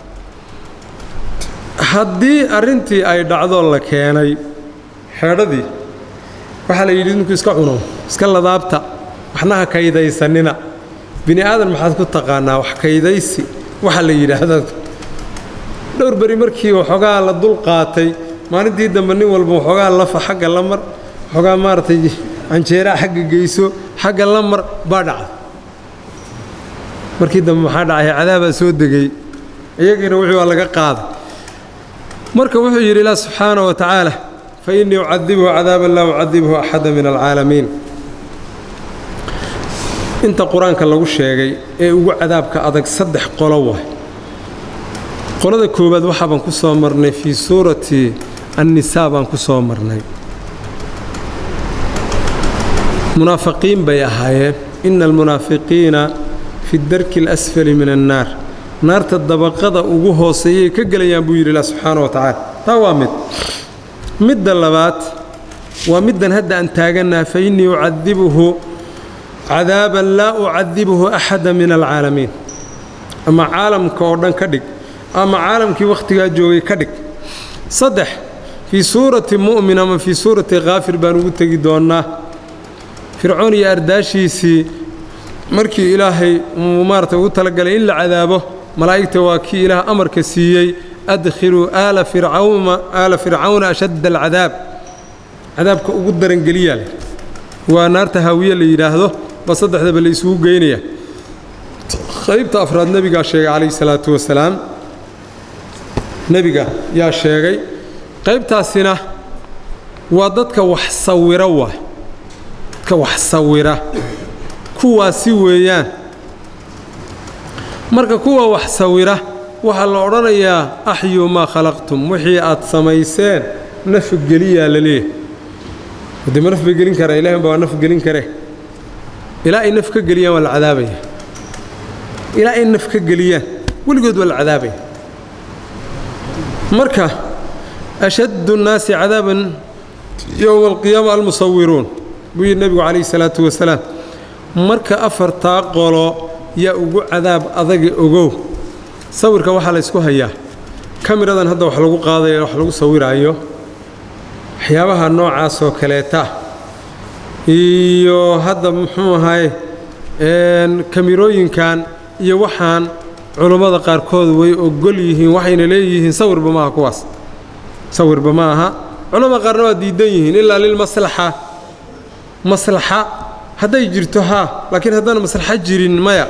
haddii arrintii ay dhacdoo la keenay xeedhadii waxaa la yidhi ninku iska cuno iska ladaabta waxna ha kaydaysanina bini aadan maxaad ku taqaanaa wax kaydaysi waxa la yidhaahda dhowr beri markii waxoogaa la dul qaatay maalintii dambe nin walba waxoogaa lafa xagga la mar waxoogaa maaragtay canjeeraa xagga geyso xagga la mar baa dhacday markii dambe maxaa dhacay cadaabaa soo degay iyagiina wixii waa laga qaaday marka wuxuu yidhi ilaah subxaana wa tacaala fa innii ucadibhu cadaaban laa ucadibhu axada min alcaalamiin inta qur-aanka lagu sheegay ee ugu cadaabka adag saddex qolo waay qolada koowaad waxaa baan ku soo marnay fii suurati annisaa baan ku soo marnay munaafiqiin bay ahaayeen ina almunaafiqiina fi darki alasfali min annaar naarta dabaqada ugu hooseeyay ka gelayaan buu yidhi ilah subxaana wa tacaala taa waa mid midda labaad waa middan hadda aan taagannaha fa innii ucadibuhu cadaaban laa ucadibuhu axada min alcaalamiin ama caalamka oo dhan ka dhig ama caalamkii wakhtigaa joogay ka dhig saddex fii suurati mu'min ama fii suurati khaafir baan ugu tegi doonnaa fircoon iyo ardaashiisii markii ilaahay uu maarata ugu talagalay in la cadaabo malaa'igta waa kii ilaah amarka siiyey adkhiluu aala fircawna aala fircawna ashadda alcadaab cadaabka ugu darangeliyaa leh waa naarta haawiye la yidhaahdo ba saddexdaba la isugu geynaya qaybta afraad nebigaa sheegay calayhi salaatu wasalaam nebiga yaa sheegay qaybtaasina waa dadka wax sawira waay dadka wax sawira kuwaasi weeyaan marka kuwa wax sawira waxaa la odhanayaa axyuu maa khalaqtum wixii aad samayseen nafgeliyaa la leeyahay haddii ma naf bay gelin karaa ilahi unba waa naf gelin kare ilaa ay naf ka geliyaan waa la cadaabaya ilaa ay naf ka geliyaan weligood waa la cadaabaya marka ashaddu nnaasi cadaaban yowma alqiyaama almusawiruun buu yidhi nebigu calayhi salaatu wasalaam marka afartaa qolo yaa ugu cadaab adaga ogow sawirka waxaa la ysku hayaa kamiradan hadda wax lagu qaadaya wax lagu sawiraayo waxyaabaha noocaas oo kaleeta iyo hadda muxuu ahay kamirooyinkan iyo waxaan culummada qaarkood way ogol yihiin waxayna leeyihiin sawirba maaha kuwaas sawirba ma aha culamada qaarna waa diidan yihiin ilaa lilmaslaxa maslaxa hadday jirto haa laakiin haddana maslaxa jirin maya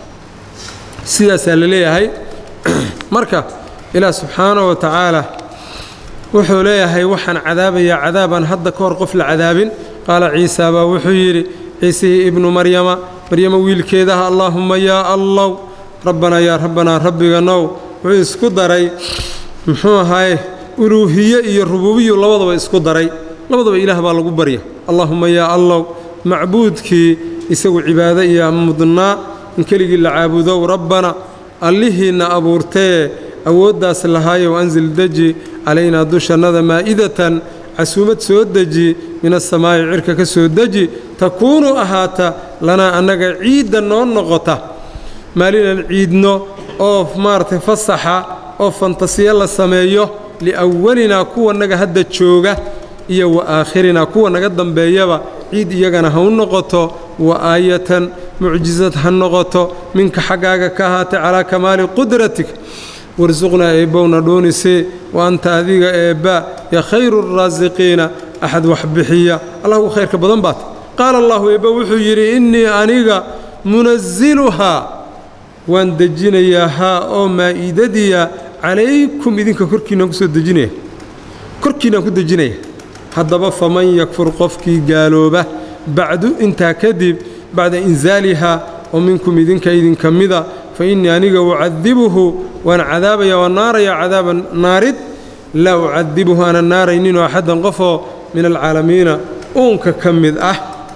sidaasaa la leeyahay marka ilaah subxaanahu wa tacaala wuxuu leeyahay waxaan cadaabayaa cadaabaan hadda ka hor qof la cadaabin qaala ciisa baa wuxuu yidhi ciisihii ibnu maryama maryama wiilkeedaha allaahumma yaa allow rabbanaa yaa rabbanaa rabbiganow wuxuu isku daray muxuu ahaye uluuhiye iyo rubuubiyu labadaba isku daray labadaba ilaah baa lagu barya allaahumma yaa allow macbuudkii isagu cibaado iyo mudnaa in keligii la caabudow rabbana allihiinna abuurtee awooddaas lahaayow ansil deji calaynaa dushannada maa'idatan casuumad soo deji min asamaa'i cirka ka soo deji takuunu ahaata lanaa annaga ciidda noo noqota maalinan ciidno oo maaragtay fasaxa oo fantasiyo la sameeyo liawalinaa kuwa naga hadda jooga iyo wa aakhirinaa kuwa naga dambeeyaba ciid iyagana ha u noqoto wa aayatan mucjisad ha noqoto minka xaggaaga ka ahaatay calaa kamaali qudratik warsuqnaa eebbowna dhuunisee wa anta adiga eebba ya khayru raasiqiina axad wax bixiya allah ugu khayrka badan baat qaala allahu eebba wuxuu yidhi innii aniga munasiluhaa waan dejinayaa haa oo maa'idadiya calaykum idinka korkiinaan ku soo dejinaya korkiinaan ku dejinaya haddaba faman yakfur qofkii gaalooba bacdu intaa kadib bacda insaalihaa oo minkum idinka idinka mida fa innii aniga ucadibuhu waan cadaabaya waan naarayaa cadaaban naarid laa ucadibuhu aanan naarayninoo axaddan qofoo min alcaalamiina uunka ka mid ah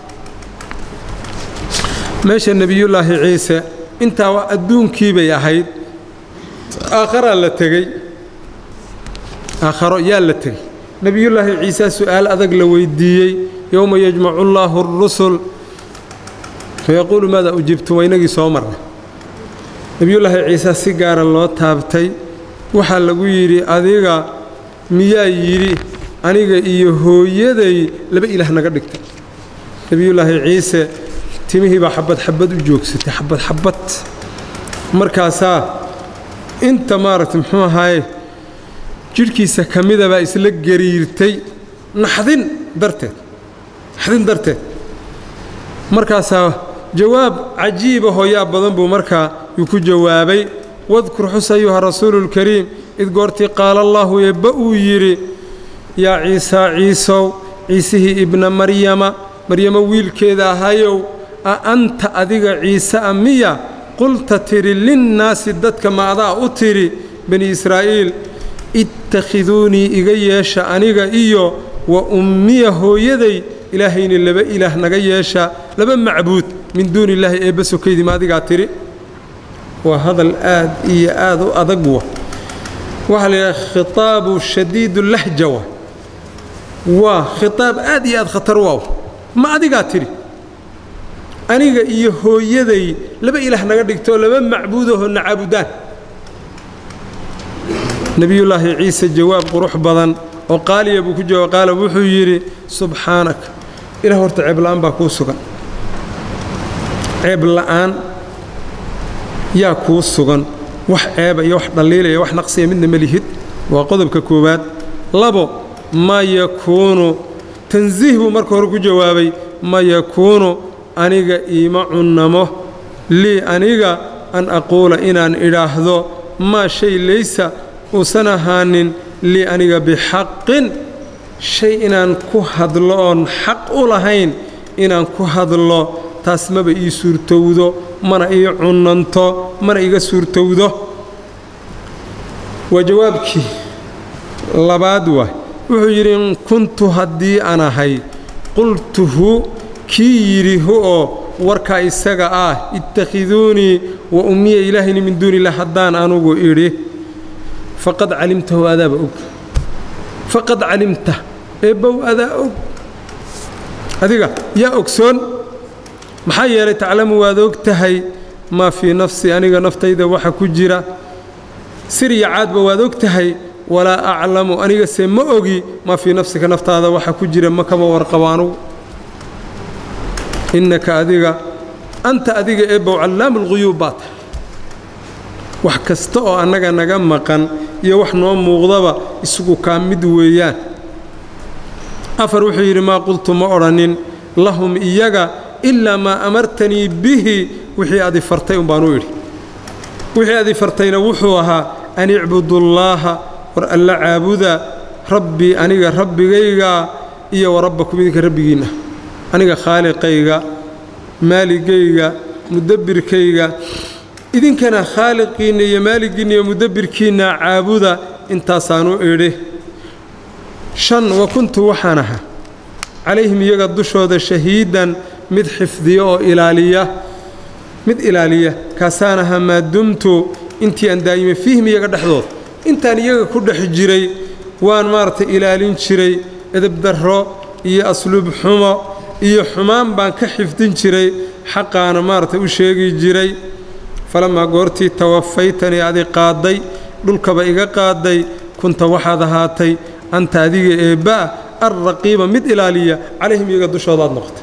meesha nebiyullaahi ciise intaa adduunkii bay ahayd aakharaa la tegey aakharo yaa la tegey nebiyullaahi ciisaa su'aal adag la weyddiiyey yowma yajmacu allaahu arusul fayaquulu maadaa ujibtum waa inagii soo marnay nebiyullaahi ciise si gaara loo taabtay waxaa lagu yidhi adiga miyaa yidhi aniga iyo hooyaday laba ilaah naga dhigtay nebiyullaahi ciise timihii baa xabad xabad u joogsatay xabad xabad markaasaa inta maaragtay muxuu ahaaye jidhkiisa ka mida baa isla gariirtay naxdin darteed naxdin darteed markaasaa jawaab cajiiba hooyaa badan buu markaa yuu ku jawaabay wadkur xus ayuha rasuuluulkariim id goortii qaala allaahu eebba uu yidhi yaa ciisaa ciisow ciisihii ibna maryama maryamo wiilkeeda ahayow a anta adiga ciise a miya qulta tidhi linnaasi dadka ma adaa u tidhi bani israa'iil ittakhiduunii iga yeesha aniga iyo wa ummiya hooyaday ilaahayni laba ilaah naga yeesha laba macbuud min duuni illaahi eebba sokaydii ma adigaa tidhi waa hadal aad iyo aad u adag wa waxaa la yidhaha khitaabu shadiidu lahja wa waa khitaab aad iyo aad khatar waaw ma adigaa tidhi aniga iyo hooyaday laba ilaah naga dhigtoo laba macbuudahoo na caabudaan nebiyullaahi ciise jawaab qurux badan oo qaaliya buu ku jawaab qaala wuxuu yidhi subxaanaka ilah horta ceeb la'aan baa kuu sugan ceeb la'aan yaa kuu sugan wax ceeba iyo wax dhalliilaya wax naqsiya midna ma lihid waa qodobka koowaad labo ma yakuunu tansiih buu marka hore ku jawaabay ma yakuunu aniga iima cunnamo lii aniga an aquula inaan idhaahdo maa shay laysa uusan ahaanin lii aniga bixaqin shay inaan ku hadlo oon xaq u lahayn inaan ku hadlo taas maba ii suurtowdo mana ii cunanto mana iga suurtowdo waa jawaabkii labaad waay wuxuu yidhi in kuntu haddii aan ahay qultuhu kii yidhi hu oo warkaa isaga ah ittakhiduunii wa ummiya ilaahayni min duuni illah haddaan anugu idhi faqad calimtahu adaaba og faqad calimta eebbow adaa og adiga yaa ogsoon maxaa yeelay taclamu waad og tahay maa fii nafsi aniga naftayda waxa ku jira sirya caadba waad og tahay walaa aclamu anigase ma ogi maa fii nafsika naftaada waxa ku jira ma kama warqabo anugu innaka adiga anta adiga eebbow callaamu lguyuub baa tahay wax kasta oo annaga naga maqan iyo wax noo muuqdaba isugu kaa mid weeyaan afar wuxuu yidhi maa qultu ma odhanin lahum iyaga ilaa maa amartanii bihi wixii adi fartay un baan u idhi wixii adi fartayna wuxuu ahaa an icbudullaaha war alla caabuda rabbii aniga rabbigayga iyo wa rabbakum idinka rabbigiinna aniga khaaliqayga maaligayga mudabbirkayga idinkana khaaliqiinna iyo maaligiinna iyo mudabbirkiinna caabuda intaasaanu idhi shan wa kuntu waxaan ahaa calayhim iyaga dushooda shahiidan mid xifdiya oo ilaaliya mid ilaaliya kaasaan ahaa maa dumtu intii aan daa'imay fiihim iyaga dhexdooda intaan iyaga ku dhex jiray waan maaragtay ilaalin jiray edebdarro iyo asluub xumo iyo xumaan baan ka xifdin jiray xaqaana maaragtay u sheegi jiray falamaa goortii tawafaytanii adi qaadday dhulkaba iga qaadday kunta waxaad ahaatay anta adiga eebba'a alraqiiba mid ilaaliya calayhim iyaga dushoodaad noqotay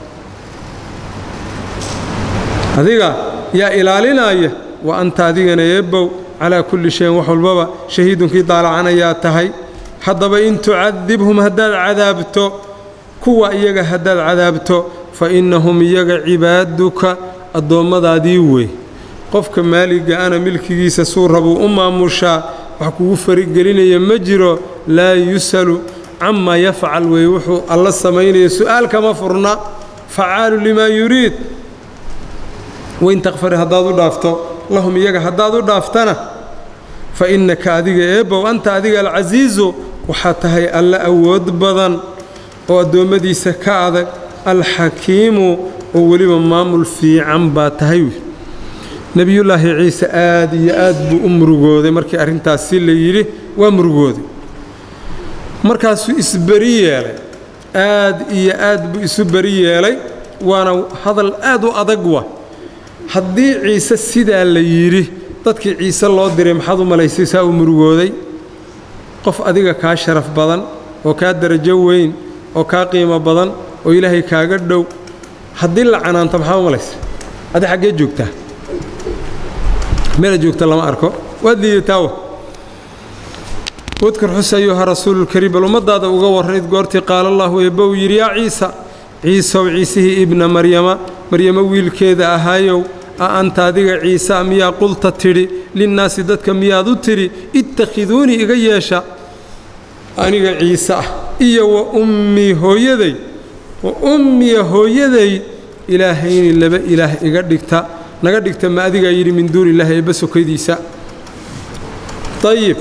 adiga yaa ilaalinaya wa anta adigana eebbow calaa kulli shayin wax walbaba shahiidunkii daalacanayaa tahay haddaba in tucadibhum haddaad cadaabto kuwa iyaga haddaad cadaabto fa innahum iyaga cibaaduka addoommadaadii wey qofka maaliga ana milkigiisa suu rabuu u maamushaa wax kugu farigelinaya ma jiro laa yus'alu camaa yafcal weeye wuxuu alla samaynaya su'aal kama furna facaalu limaa yuriid wain takfari haddaad u dhaafto lahum iyaga haddaad u dhaaftana fa innaka adiga eebbow anta adiga alcasiizu waxaa tahay alla awood badan oo addoommadiisa ka adag alxakiimu oo weliba maamul fiican baa tahay nebiyullaahi ciise aad iyo aad buu u murugooday markii arrintaasi la yidhi waa murugooday markaasuu isberi yeelay aad iyo aad buu isu beri yeelay waana hadal aad u adag wa haddii ciise sidaa la yidhi dadkii ciise loo diray maxaad u malaysay saa u murugooday qof adiga kaa sharaf badan oo kaa darajo weyn oo kaa qiimo badan oo ilaahay kaaga dhow haddii la canaanto maxaad u malaysay adi xaggee joogtaa meela joogta lama arko waad liidataawa wadkar xus ayuha rasuululkariim bal ummaddaada uga warrayd goortii qaala allahu eebbow yidhi yaa ciisa ciisow ciisihii ibna maryama maryamo wiilkeeda ahaayow a anta adiga ciisa miyaa qulta tidhi linnaasi dadka miyaad u tidhi ittakhiduunii iga yeesha aniga ciise ah iyo wa ummii hooyaday wa ummiya hooyaday ilaahayni laba ilaah iga dhigta naga dhigta ma adigaa yidhi min duuni illaahi eebba sokaydiisa ayib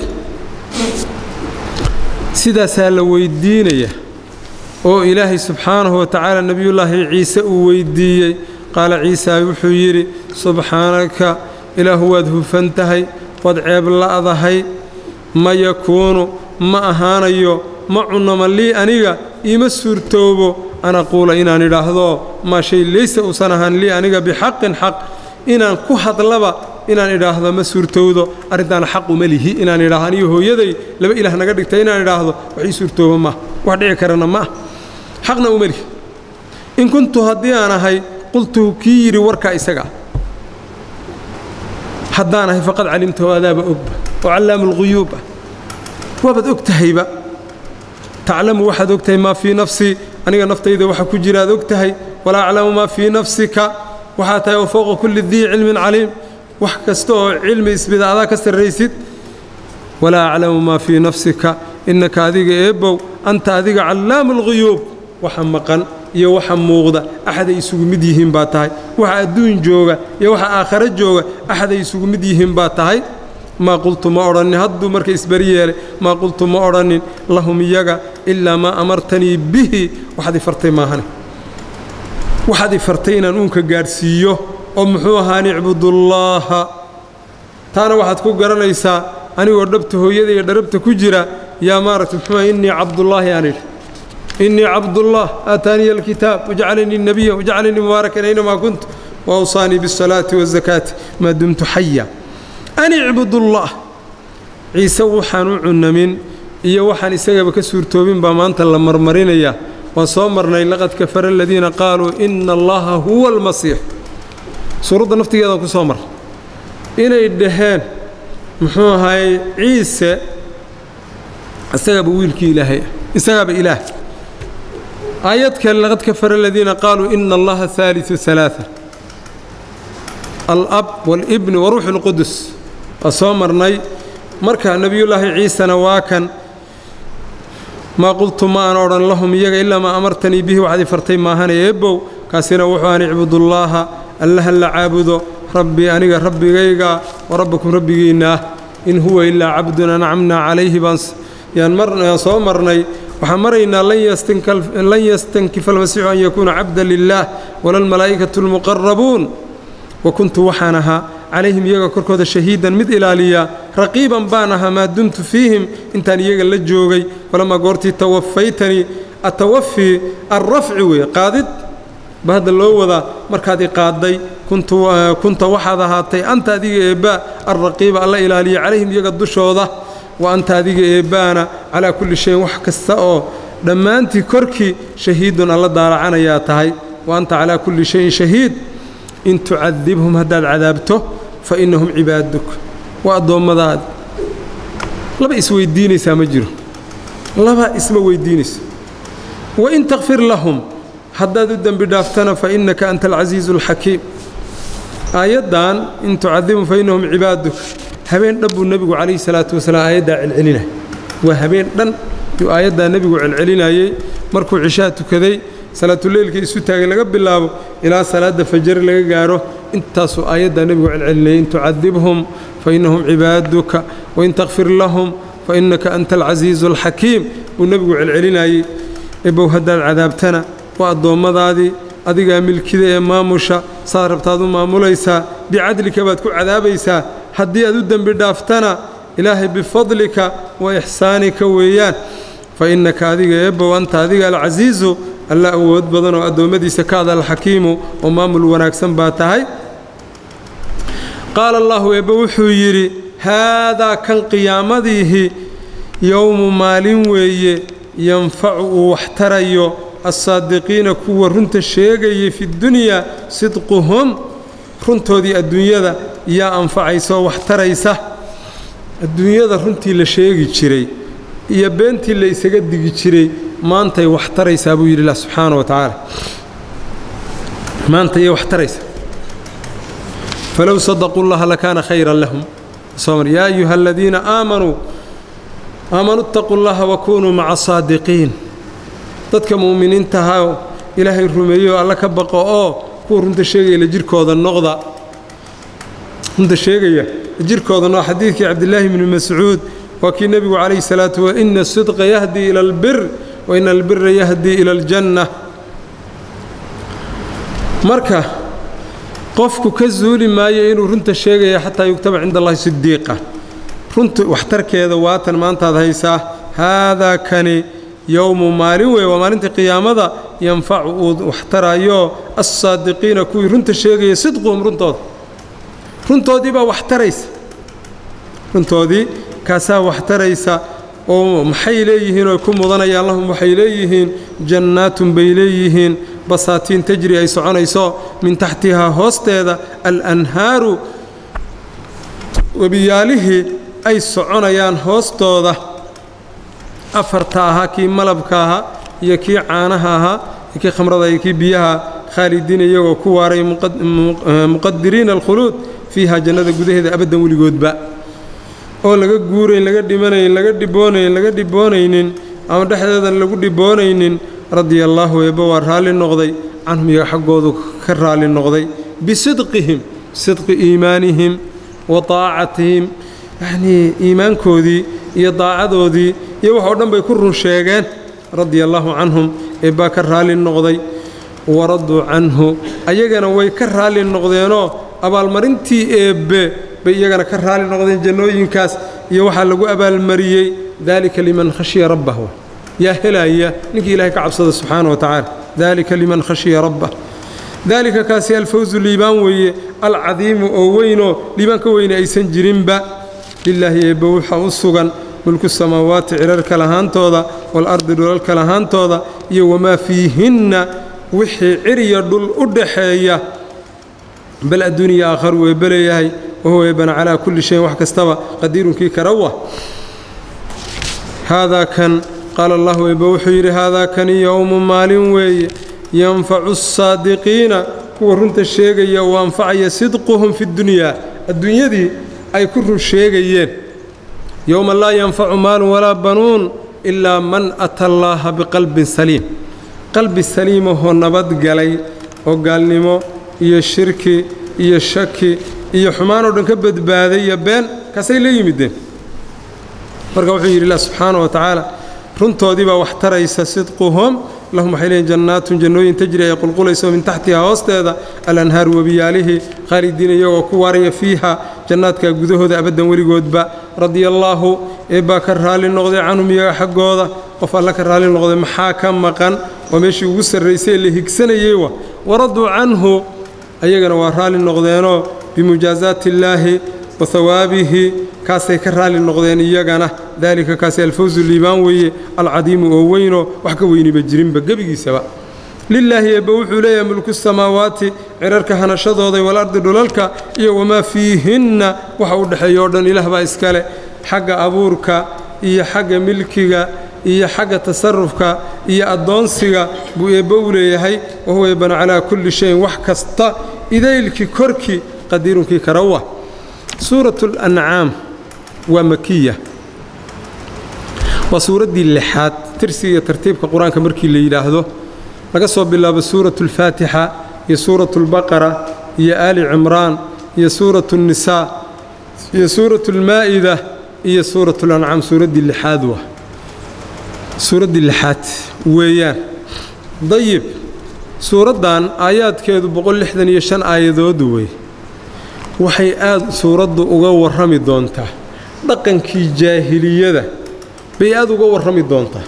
sidaasaa la weyddiinaya oo ilaahay subxaanahu wa tacaala nebiyullaahi ciise uu weyddiiyey qaala ciisa wuxuu yidhi subxaanaka ilaahu waad hufan tahay waad ceeb la'dahay ma yakuunu ma ahaanayo ma cunnama lii aniga iima suurtoobo an aquula inaan idhaahdo maa shay laysa uusan ahaan lii aniga bixaqin xaq inaan ku hadlaba inaan idhaahdo ma suurtowdo arrintaana xaq uma lihi inaan idhaahdo aniga hooyaday laba ilaah naga dhigta inaan idhaahdo wax ii suurtooba maah wax dhici karana ma ah xaqna uma lihi in kuntu haddii aan ahay qultuhu kii yidhi warkaa isaga ah haddaan ahay faqad calimtahu adaaba ogba oo callaamu lguyuub ah waabaad og tahayba taclamu waxaad og tahay maa fii nafsii aniga naftayda waxa ku jira aad og tahay walaa aclamu maa fii nafsika waxaa tahay oo fowqa kulli dii cilmin caliim wax kasta oo cilmi isbida adaa ka sarraysid walaa aclamu maa fii nafsika innaka adiga eebbow anta adiga callaamu lguyuub waxa maqan iyo waxa muuqda axaday isugu mid yihiin baa tahay waxa adduun jooga iyo waxa aakhare jooga axaday isugu mid yihiin baa tahay maa qultu ma odhannin hadduu marka isberi yeelay maa qultu ma odhannin lahum iyaga ilaa maa amartanii bihi waxaad i fartay maahane waxaad i fartay inaan uunka gaadhsiiyo oo muxuu ahaa an icbudullaaha taana waxaad ku garanaysaa anigoo dhabta hooyada iyo dharabta ku jira yaa maaragta muxuu innii cabdullaahi aan idhi innii cabdullah aataaniya alkitaab wajcalanii nebiya wajcalanii mubaarakan aynamaa kuntu waawsaanii biاsalaati waazakaati maa dumtu xaya an icbudullah ciise waxaan u cunamin iyo waxaan isagaba ka suurtoobin baa maanta la marmarinaya waan soo marnay laqad kafara aladiina qaaluu ina allaha huwa almasiix suuradda naftigeedaan ku soo marnay inay dhaheen muxuu ahaayey ciise isagaaba wiilkii ilaahay ah isagaaba ilaah aayad kale laqad kafara aladiina qaaluu ina allaha haaliu alaaa alab wاlibni waruuxu اlqudus waa soo marnay marka nebiyullaahi ciisena waa kan maa qultu ma aan odhan lahum iyaga ilaa maa amartanii bihi waxaad i fartay maahana eebbow kaasina wuxuu aan icbudullaaha allaha la caabudo rabbii aniga rabbigayga wa rabbakum rabbigiinna ah in huwa ilaa cabdun ancamnaa calayhi baan yaan soo marnay waxaan maraynaa lan yastankifa almasiixu an yakuuna cabda lilaah wala almalaa'ikatu almuqarabuun wa kuntu waxaan ahaa calayhim iyaga korkooda shahiidan mid ilaaliya raqiiban baan ahaa maa dumtu fiihim intaan iyaga la joogay falamaa goortii tawafaytanii atawafii alrafci weeye qaadid ba hadda loo wadaa markaad i qaadday kunta waxaad ahaatay anta adiga eebbaa alraqiiba alla ilaaliya calayhim iyaga dushooda wa anta adiga eebbaana calaa kulli shayin wax kasta oo dhammaantii korkii shahiidun alla daalacanayaa tahay wa anta calaa kulli shayin shahiid in tucadibhum haddaad cadaabto fa innahum cibaaduk waa addoommadaadi laba isweyddiinaysaa ma jiro laba isma weyddiinayso wain takfir lahum haddaad u dembi dhaaftana fa innaka anta alcasiizu alxakiim aayaddan in tucadibhum fa innahum cibaaduk habeen dhan buu nebigu calayhi salaatu wasalaam aayaddaa celcelinaya waa habeen dhan yuu aayaddaa nebigu celcelinayey markuu cishaha tukaday salaatuleylka isu taagay laga bilaabo ilaa salaadda fajari laga gaaro intaasuu aayaddaa nebigu celcelinayay in tucadibhum fa innahum cibaaduka wain takfir lahum fa innaka anta alcasiizu alxakiim buu nebigu celcelinayey ebow haddaad cadaabtana waa addoommadaadii adigaa milkida ee maamusha saad rabtaad u maamulaysaa bicadlika baad ku cadaabaysaa haddii aad u dembi dhaaftana ilaahay bifadlika wa ixsaanika weeyaan fa innaka adiga eebow anta adiga alcasiizu alla awood badan oo addoommadiisa ka ada alxakiimu oo maamul wanaagsan baa tahay qaala allahu eebbe wuxuu yidhi haadaa kan qiyaamadiihi yowmu maalin weeye yanfacu uu wax tarayo assaadiqiina kuwa runta sheegayay fidunyaa sidquhum runtoodii adduunyada yaa anfacaysaoo wax taraysa adduunyada runtii la sheegi jiray iyo beentii la isaga digi jiray maantay wax taraysaa buu yidhi lah subxaana wa tacaala maantayay wax taraysaa falow sadaquu llaha lakaana khayran lahum soomar yaa ayuha aladiina aamanuu aamanuu itaquu llaha wakunuu maca saadiqiin dadka mu'miniintahaoo ilaahay rumeeyo alla ka baqo oo kuwa runta sheegaya la jirkooda noqda runta sheegaya jirkooda noqda xadiidkii cabdillaahi bni mascuud waa kii nebigu calayhi salaatu wa ina asidqa yahdii ila albir wa ina albira yahdii ila aljanna marka qofku ka zuuli maayo inuu runta sheegaya xataa yugtaba cinda allahi sidiiqa runta waxtarkeeda waatan maantaad haysaa haadaa kani yowmu maalin weeye waa maalinta qiyaamada yanfacu uu waxtarayo assaadiqiina kuwii runta sheegaya sidquhum runtooda runtoodii baa wax taraysa runtoodii kaasaa wax taraysa oo maxay leeyihiin oy ku mudanayaan lahum waxay leeyihiin jannaatun bay leeyihiin basaatiin tajri ay soconayso min taxtihaa hoosteeda alanhaaru webiyaalihii ay soconayaan hoostooda afarta ahaa kii malabka ahaa iyo kii caanaha ahaa iyo kii khamrada iyo kii biyaha khaalidiin iyagoo ku waaray muqadiriina alkhuluud fiiha jannada gudaheeda abaddan weligoodba oo laga guurayn laga dhimanayn laga dhiboonayn laga dhiboonaynin ama dhexdeedan lagu dhiboonaynin radia allaahu eebba waa raalli noqday canhum iyaga xaggoodu ka raalli noqday bisidqihim sidqi iimaanihim wa daacatihim yacnii iimaankoodii iyo daacadoodii iyo wax oo dhan bay ku run sheegeen radia allaahu canhum eebbaa ka raalli noqday waraduu canhu ayagana way ka raalli noqdeenoo abaalmarintii eebbe bay iyagana ka raalli noqdeen jannooyinkaas iyo waxaa lagu abaalmariyey daalika liman khashiya rabbahu yaa helaya ninkii ilahay ka cabsada subxaana wa tacaala daalika liman khashiya rabbah daalika kaasi alfawsu liibaan weeye alcadiimu oo weynoo liibaan ka weyne aysan jirinba lilaahi eebbe waxaa u sugan mulku samaawaati cirarka lahaantooda waalardi dhulalka lahaantooda iyo wamaa fiihinna wixii ciriya dhul u dhaxeeya bal adduuniya aakharu eebbe leeyahay wahuwa eebbana calaa kulli shayin wax kastaba qadiirunkii karawa haadaa kan qaala allahu eebbe wuxuu yidhi haadaa kani yowmu maalin weeye yanfacu asaadiqiina kuwa runta sheegaya uu anfacaya sidquhum fi ddunyaa adduunyadii ay ku run sheegayeen yowma laa yanfacu maalun walaa banuun ilaa man ata allaaha biqalbin saliim qalbi saliimahoo nabadgalay oo gaalnimo iyo shirki iyo shaki iyo xumaanoo dhan ka badbaaday iyo been kaasay la yimideen marka wuxuu yidhi ilah subxaana wa tacaala runtoodii baa wax taraysa sidquhum lahum waxay leeyiin jannaatun jannooyin tajri ay qulqulayso min taxtihaa hoosteeda alanhaaru webiyaalihii khaalidiina iyagoo ku waaraya fiiha jannaadka gudahooda abaddan weligoodba radia allaahu eebbaa ka raalli noqday canhum iyaga xaggooda qof alla ka raalli noqday maxaa ka maqan waa meeshii ugu sarraysay ee la higsanayey wa waraduu canhu ayagana waa raalli noqdeenoo bimujaasaati illaahi wa hawaabihi kaasay ka raalli noqdeen iyagana daalika kaasi alfawsu liibaan weeye alcadiimu oo weynoo wax ka weyniba jirinba gebigiisaba lilaahi eebbe wuxuu leeyahay mulku samaawaati cirarka hanashadooday walardi dhulalka iyo wamaa fiihinna waxa u dhexeeya oo dhan ilaah baa iskale xagga abuurka iyo xagga milkiga iyo xagga tasarufka iyo addoonsiga buu eebbe u leeyahay wahuwa eebbana calaa kulli shayin wax kasta idaylkii korkii qadiirunkii karawa suuratu lancaam waa makiya waa suuraddii lixaad tirsiga iyo tartiibka qur-aanka markii la yidhaahdo laga soo bilaabo suuratu alfaatixa iyo suuratu albaqara iyo aali cimraan iyo suuratu nnisaa iyo suuratu almaa'ida iyo suuratu lancaam suuraddii lixaad waa suuraddii lixaad weeyaan dayib suuraddan aayaadkeedu boqol lixdan iyo shan aayadood wey waxay aad suuraddu uga warrami doontaa dhaqankii jaahiliyada bay aad uga warrami doontaa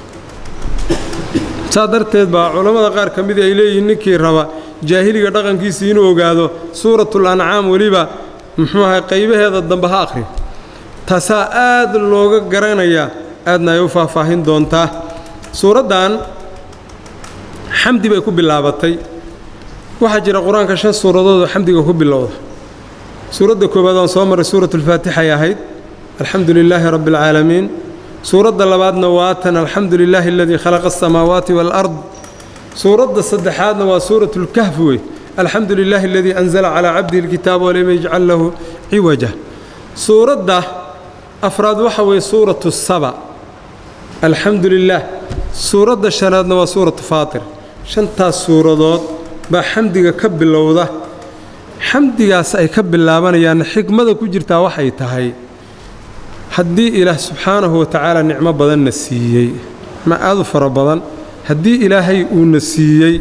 saa darteed baa culammada qaar ka mida ay leeyihiin ninkii raba jaahiliga dhaqankiisii inuu ogaado suuratul ancaam weliba muxuu ahay qaybaheeda dambe ha akhri taasaa aad looga garanayaa aadna ay u faahfaahin doontaa suuraddan xamdi bay ku bilaabatay waxaa jira qur-aanka shan suuradood oo xamdiga ku bilowda suuradda koowaad waan soo marray suuratu alfaatixay ahayd alxamdu lilaahi rabbi alcaalamiin suuradda labaadna waatan alxamdu lilaahi aladii khalaqa asamaawaati waalard suuradda saddexaadna waa suuratu lkahf wey alxamdu lilaahi aladii anzala calaa cabdihi alkitaaba walam yajcal lahu ciwaja suuradda afraad waxa weeye suuratu saba alxamdu lilaah suuradda shanaadna waa suuratu faatir shantaas suuradood baa xamdiga ka bilowda xamdigaas ay ka bilaabanayaan xikmada ku jirtaa waxay tahay haddii ilaah subxaanahu wa tacaala nicmo badanna siiyey ma aad u fara badan haddii ilaahay uuna siiyey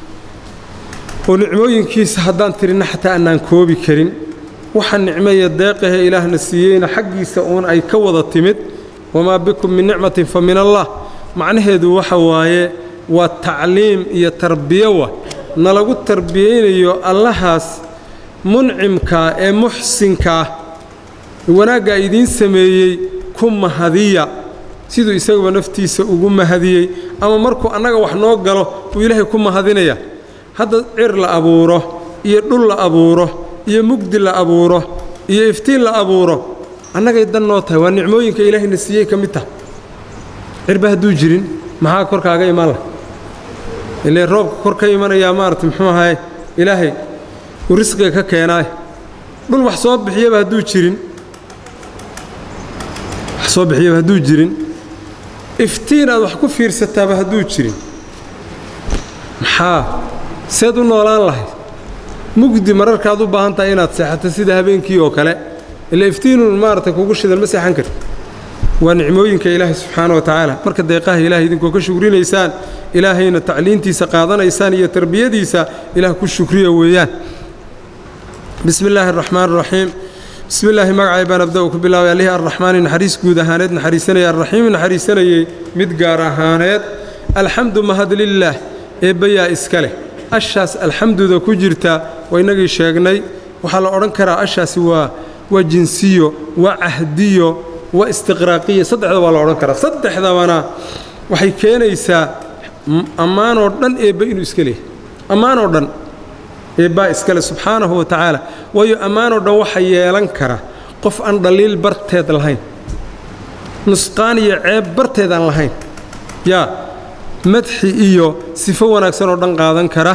oo nicmooyinkiisa haddaan tirinna xataa annaan koobi karin waxa nicmeeya deeqahee ilaahna siiyeyna xaggiisa uun ay ka wada timid wamaa bikum min nicmatin fa min allah macnaheedu waxa waaye waa tacliim iyo tarbiyowa nalagu tarbiyaynayo allahaas muncimkaa ee muxsinkaah wanaaggaa idiin sameeyey ku mahadiya siduu isaguba naftiisa ugu mahadiyey ama markuu annaga wax noo galo buu ilaahay ku mahadinaya hadda cir la abuuro iyo dhul la abuuro iyo mugdi la abuuro iyo iftiin la abuuro annagay dan noo tahay waa nicmooyinka ilaahayna siiyey ka mid tah cirba hadduu jirin maxaa korkaaga iman lah ilee roobka kor ka imanayaa maarata muxuu ahaye ilaahay uu risqiga ka keenaay dhul wax soo bixiyaba hadduu jirin wax soo bixiyaba hadduu jirin iftiin aad wax ku fiirsataaba hadduu jirin maxaa seed u noolaan lahayd mugdi mararkaad u baahan tahay inaad seexato sida habeenkii oo kale ila iftiinun maarata kugu shidan ma seexan karti waa nicmooyinka ilaahay subxaana wa tacaala marka deeqaha ilaahay idinkoo ka shukrinaysaan ilaahayna tacliintiisa qaadanaysaan iyo tarbiyadiisa ilaah ku shukriya weeyaan bismi illaahi araxmaan araxiim bismi illaahi magacay baan abda u ku bilaabay allihii arraxmaani naxariis guud ahaaneed naxariisanayay arraxiimi naxariisanayey mid gaar ahaaneed alxamdu mahad lilaah eebbayaa iska leh ashaas alxamduda ku jirta waa innagii sheegnay waxaa la odhan karaa ashaasi waa waa jinsiyo waa cahdiyo waa istiqraaqiya saddexda waa la odhan karaa saddexdabana waxay keenaysaa ammaanoo dhan eebba inuu iska leehay ammaanoo dhan eebbaa iskale subxaanahu wa tacaala waayo ammaanoo dhan waxa yeelan kara qof aan dhaliil barteed lahayn nusqaan iyo ceeb barteed aan lahayn yaa madxi iyo sifo wanaagsan oo dhan qaadan kara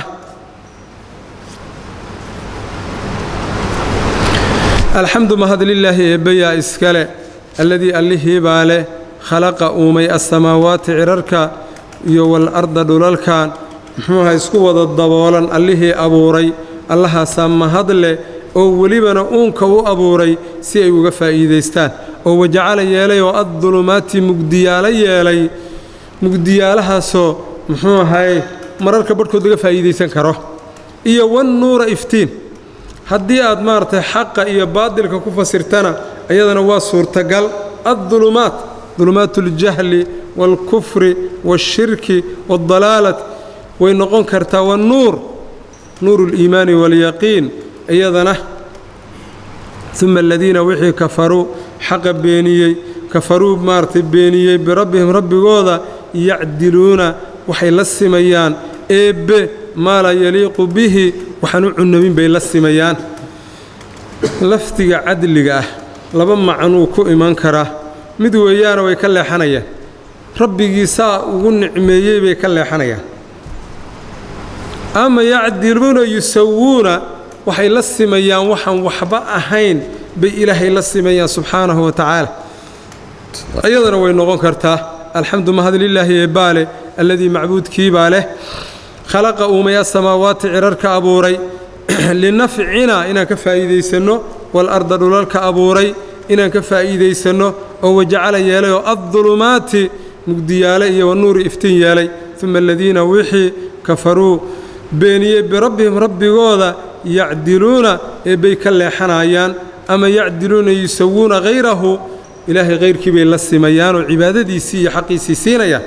alxamdu mahad lilaahi eebbayaa iskale alladii allihii baa leh khalaqa uumay assamaawaati cirarka iyo walarda dhulalkan muxuuha isku wada daboolan allihii abuuray allahaasaa mahad leh oo welibana uunka u abuuray si ay uga faa'iidaystaan oo wajacala yeelay oo addulumaati mugdiyaalo yeelay mugdiyaalahaasoo muxuu ahaye mararka barhkood laga faa'iidaysan karo iyo wannuura iftiin haddii aad maaragtay xaqa iyo baadilka ku fasirtana iyadana waa suurtagal addulumaat dulumaat uljahli waalkufri waashirki waaldalaalat way noqon kartaa wannuur nuuru اliimaani waalyaqiin iyadana uma aladiina wixii kafaruu xaqa beeniyey kafaruu maaragtay beeniyey birabbihim rabbigooda yacdiluuna waxay la simayaan eebbe maa laa yaliiqu bihi waxaan u cunamin bay la simayaan lafdiga cadliga ah laba macnuu ku iman karaa mid weeyaana way ka leexanayaan rabbigii saa ugu nicmeeyey bay ka leexanayaan ama yacdiluuna yusawuuna waxay la simayaan waxaan waxba ahayn bay ilaahay la simayaan subxaanahu wa tacaala iyadana way noqon kartaa alxamdu mahad lilaahi eebbaa leh alladii macbuudkiibaa leh khalaqa uumay asamaawaati cirarka abuuray linafcina inaan ka faa'iidaysanno waalarda dhulalka abuuray inaan ka faa'iidaysanno oo wajacala yeelay oo addulumaati mugdiyaale iyo wanuuri iftiin yeelay uma aladiina wixii kafaruu beeniyey birabbihim rabbigooda yacdiluuna eebbay ka leexanayaan ama yacdiluuna yusawuuna hayrahu ilaahay hayrkii bay la simayaanoo cibaadadiisii iyo xaqiisii siinayaan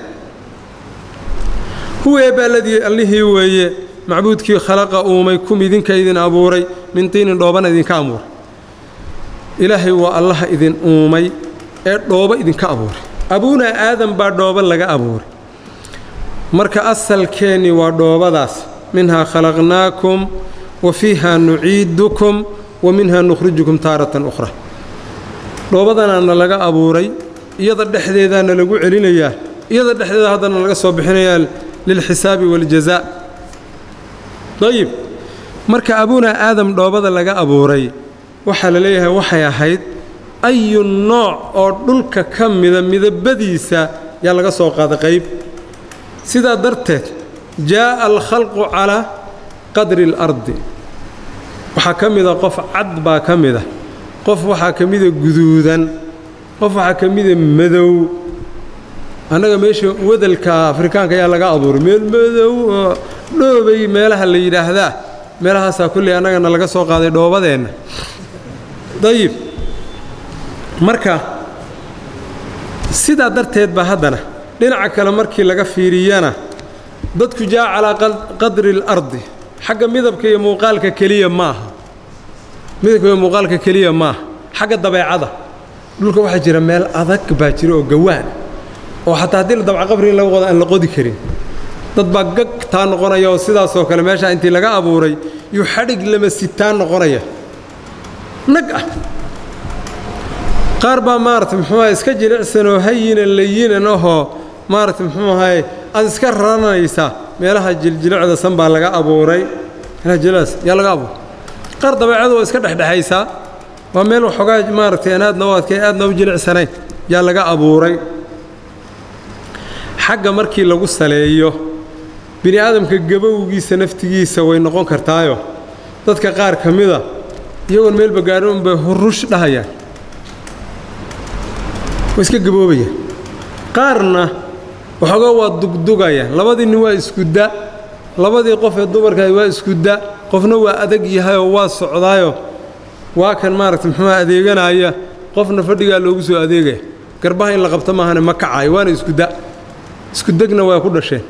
huwa eebba alladii allihii weeye macbuudkii khalaqa uumay kum idinka idin abuuray min tiinin dhoobana idinka abuuray ilaahay waa allaha idin uumay ee dhoobo idinka abuuray abuunaa aadan baa dhoobo laga abuuray marka asalkeennii waa dhoobadaas minhaa khalaqnaakum wa fiiha nuciidukum wa minhaa nukhrijukum taaratan ukhra dhoobadanaana laga abuuray iyada dhexdeedaana lagu celinayaa iyada dhexdeeda haddana laga soo bixinayaa lilxisaabi waاljazaa dayib marka abuunaa aadam dhoobada laga abuuray waxaa la leeyahay waxay ahayd ayu nooc oo dhulka ka mida midabadiisa yaa laga soo qaada qayb sidaa darteed jaa'a alkhalqu calaa qadri اlardi waxaa ka mida qof cad baa ka mida qof waxaa ka mida guduudan qof waxaa ka mida madow annaga meesha wadalka afrikaanka ayaa laga abuuray meel madow oo dhoobay meelaha la yidhaahdaa meelahaasaa kulley annagana laga soo qaaday dhoobadeenna dayib marka sidaa darteed ba haddana dhinaca kale markii laga fiiriyana dadku jaa calaa qadri اlardi xagga midabka iyo muuqaalka keliya ma aha midabka iyo muuqaalka keliya ma aha xagga dabeecada dhulka waxaa jira meel adag baa jira oo gawaan oo xataa haddii la dabca qabri in laga qodo aan la qodi karin dad baa gag taa noqonaya oo sidaasoo kale meeshaa intii laga abuuray yuu xadhig lama sitaan noqonaya nag ah qaar baa maarata muxuu ahay iska jilicsanoo hayinan layinan ahoo maarata muxuu ahay aad iska raranaysaa meelaha jiljilicda san baa laga abuuray meelaha jilcdaas yaa laga abuuray qaar dabeecadu waa iska dhexdhexaysaa waa meel waxoogaa maaragtay aan aadna u adkay aadna u jilicsanayn yaa laga abuuray xagga markii lagu saleeyo bini aadamka gabowgiisa naftigiisa way noqon kartaayo dadka qaar ka mida iyagoon meelba gaadhin unbay hurush dhahayaan waa iska gaboobaya qaarna waxoogaa waa dugdugaya labadii nin waa iskuda labadii qof ee dumarkaah waa iskuda qofna waa adag yahayoo waa socdaayo waa kan maaragta muxuuha adeeganaya qofna fadhigaa loogu soo adeegaya garbaha in la qabto maahane ma kacayo waana iskuda iskudegna waa ku dhasheen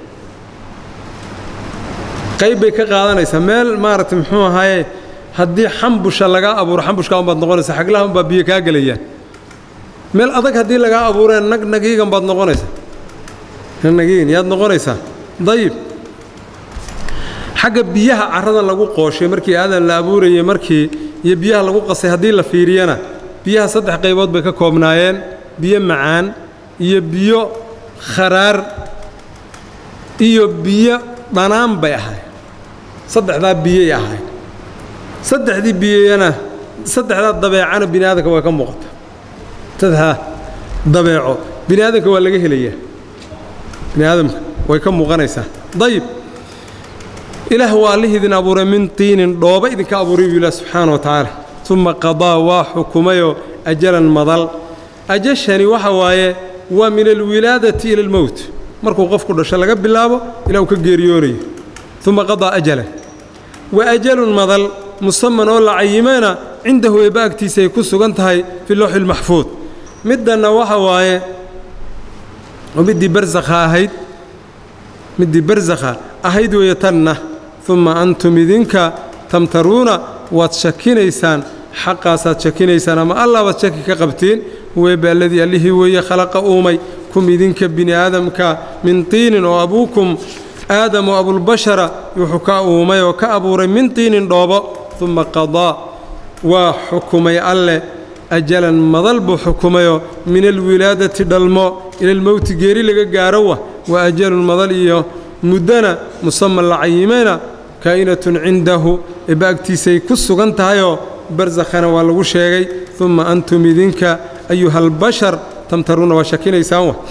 qayb bay ka qaadanaysaa meel maaragta muxuu ahaaye haddii xambusha lagaa abuuro xambushkaa unbaad noqonaysaa xaglaha unbaa biyo kaa gelayaan meel adag haddii lagaa abuureen nag nagiigan baad noqonaysaa nagiigan yaad noqonaysaa dayib xagga biyaha carradan lagu qooshay markii aadan la abuurayey markii iyo biyaha lagu qasay haddii la fiiriyana biyaha saddex qaybood bay ka koobnaayeen biyo macaan iyo biyo kharaar iyo biyo dhanaan bay ahayd saddexdaa biyay ahayd saddexdii biyana saddexdaa dabeecana bini aadamka waa ka muuqata saddexdaa dabeeco bini aadamka waa laga helayaa bini aadamka way ka muuqanaysaa dayib ilaah waa allihii idin abuuray min tiinin dhooba idinka abuuray buu ilah subxaana wa tacaala uma qadaa waa xukumayoo ajalan madal ajashani waxa waaye waa min alwilaadati ila almowt markuu qofku dhasho laga bilaabo ilaa uu ka geeriyoonayo uma qadaa ajalan wa ajalun madal musaman oo la cayimayna cindahu eebba agtiisa ay ku sugan tahay fi lowxi lmaxfuud middanna waxa waaye oo middii barsakha ahayd middii barsakha ahayd weeye tanna uma antum idinka tamtaruuna waad shakinaysaan xaqaasaad shakinaysaan ama allah baad shaki ka qabtiin huweeba alladii allihii weeye khalaqa uumay kum idinka bini aadamka min tiinin oo abuukum aadam oo abulbashara wuxuu ka uumay oo ka abuuray min tiinin dhoobo uma qadaa waa xukumay alleh ajalan madal buu xukumayoo min alwilaadati dhalmo ila almowti geeri laga gaarowa waa ajalun madal iyo muddana musaman la cayimayna kaa'inatun cindahu eebba agtiisay ku sugan tahayoo barsakhana waa lagu sheegay uma antum idinka ayuhalbashar tamtaruuna waa shakinaysaan wa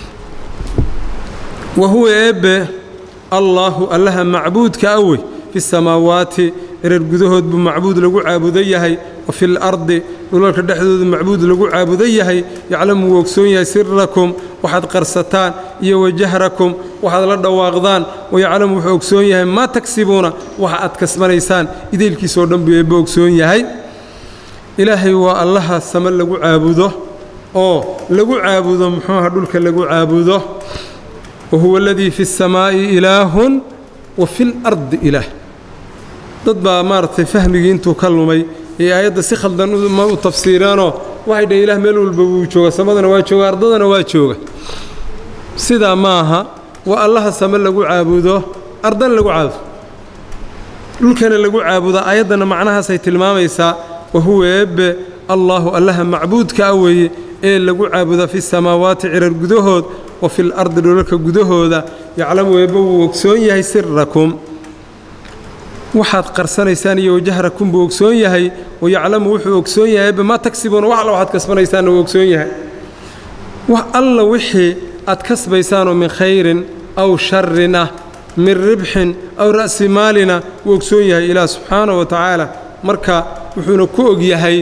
wa huwa eebbe allaahu allaha macbuudka awey fi samaawaati erer gudahood buu macbuud lagu caabudan yahay wa fi lardi dhulalka dhexdoodu macbuud lagu caabudan yahay yaclamu wuu ogsoon yahay sirakum waxaad qarsataan iyo wajahrakum waxaad la dhawaaqdaan wayaclamu wuxuu ogsoon yahay maa tagsibuuna waxa aad kasbanaysaan ideylkiisoo dhan buu eebbe ogsoon yahay ilaahay waa allaha same lagu caabudo oo lagu caabudo muxuuha dhulka lagu caabudo wa huwa aladii fi اsamaa'i ilaahun wa fi اlardi ilaah dad baa maaragtay fahmigii intuu ka lumay ee aayadda si khaldan ma u tafsiireenoo waxay dhaheen ilaah meel walba wuu jooga samadana waa jooga ardadana waa jooga sidaa ma aha waa allaha same lagu caabudo ardana lagu caabudo dhulkana lagu caabudo aayaddana macnahaasay tilmaamaysaa wa huwa eebbe allaahu allaha macbuudka a weeye ee lagu caabuda fi samaawaati cirar gudahood wa fi lardi dhulalka gudahooda yaclamu eebbe wuu ogsoon yahay sirakum waxaad qarsanaysaan iyo wajahrakum buu ogsoon yahay wayaclamu wuxuu ogsoon yahay eebbe maa tagsibuuna wax alla waxaad kasbanaysaanna wuu ogsoon yahay wax alla wixii aad kasbaysaanoo min khayrin aw sharin ah min ribxin aw ra'si maalina wuu ogsoon yahay ilaah subxaanahu wa tacaala marka wuxuuna ku og yahay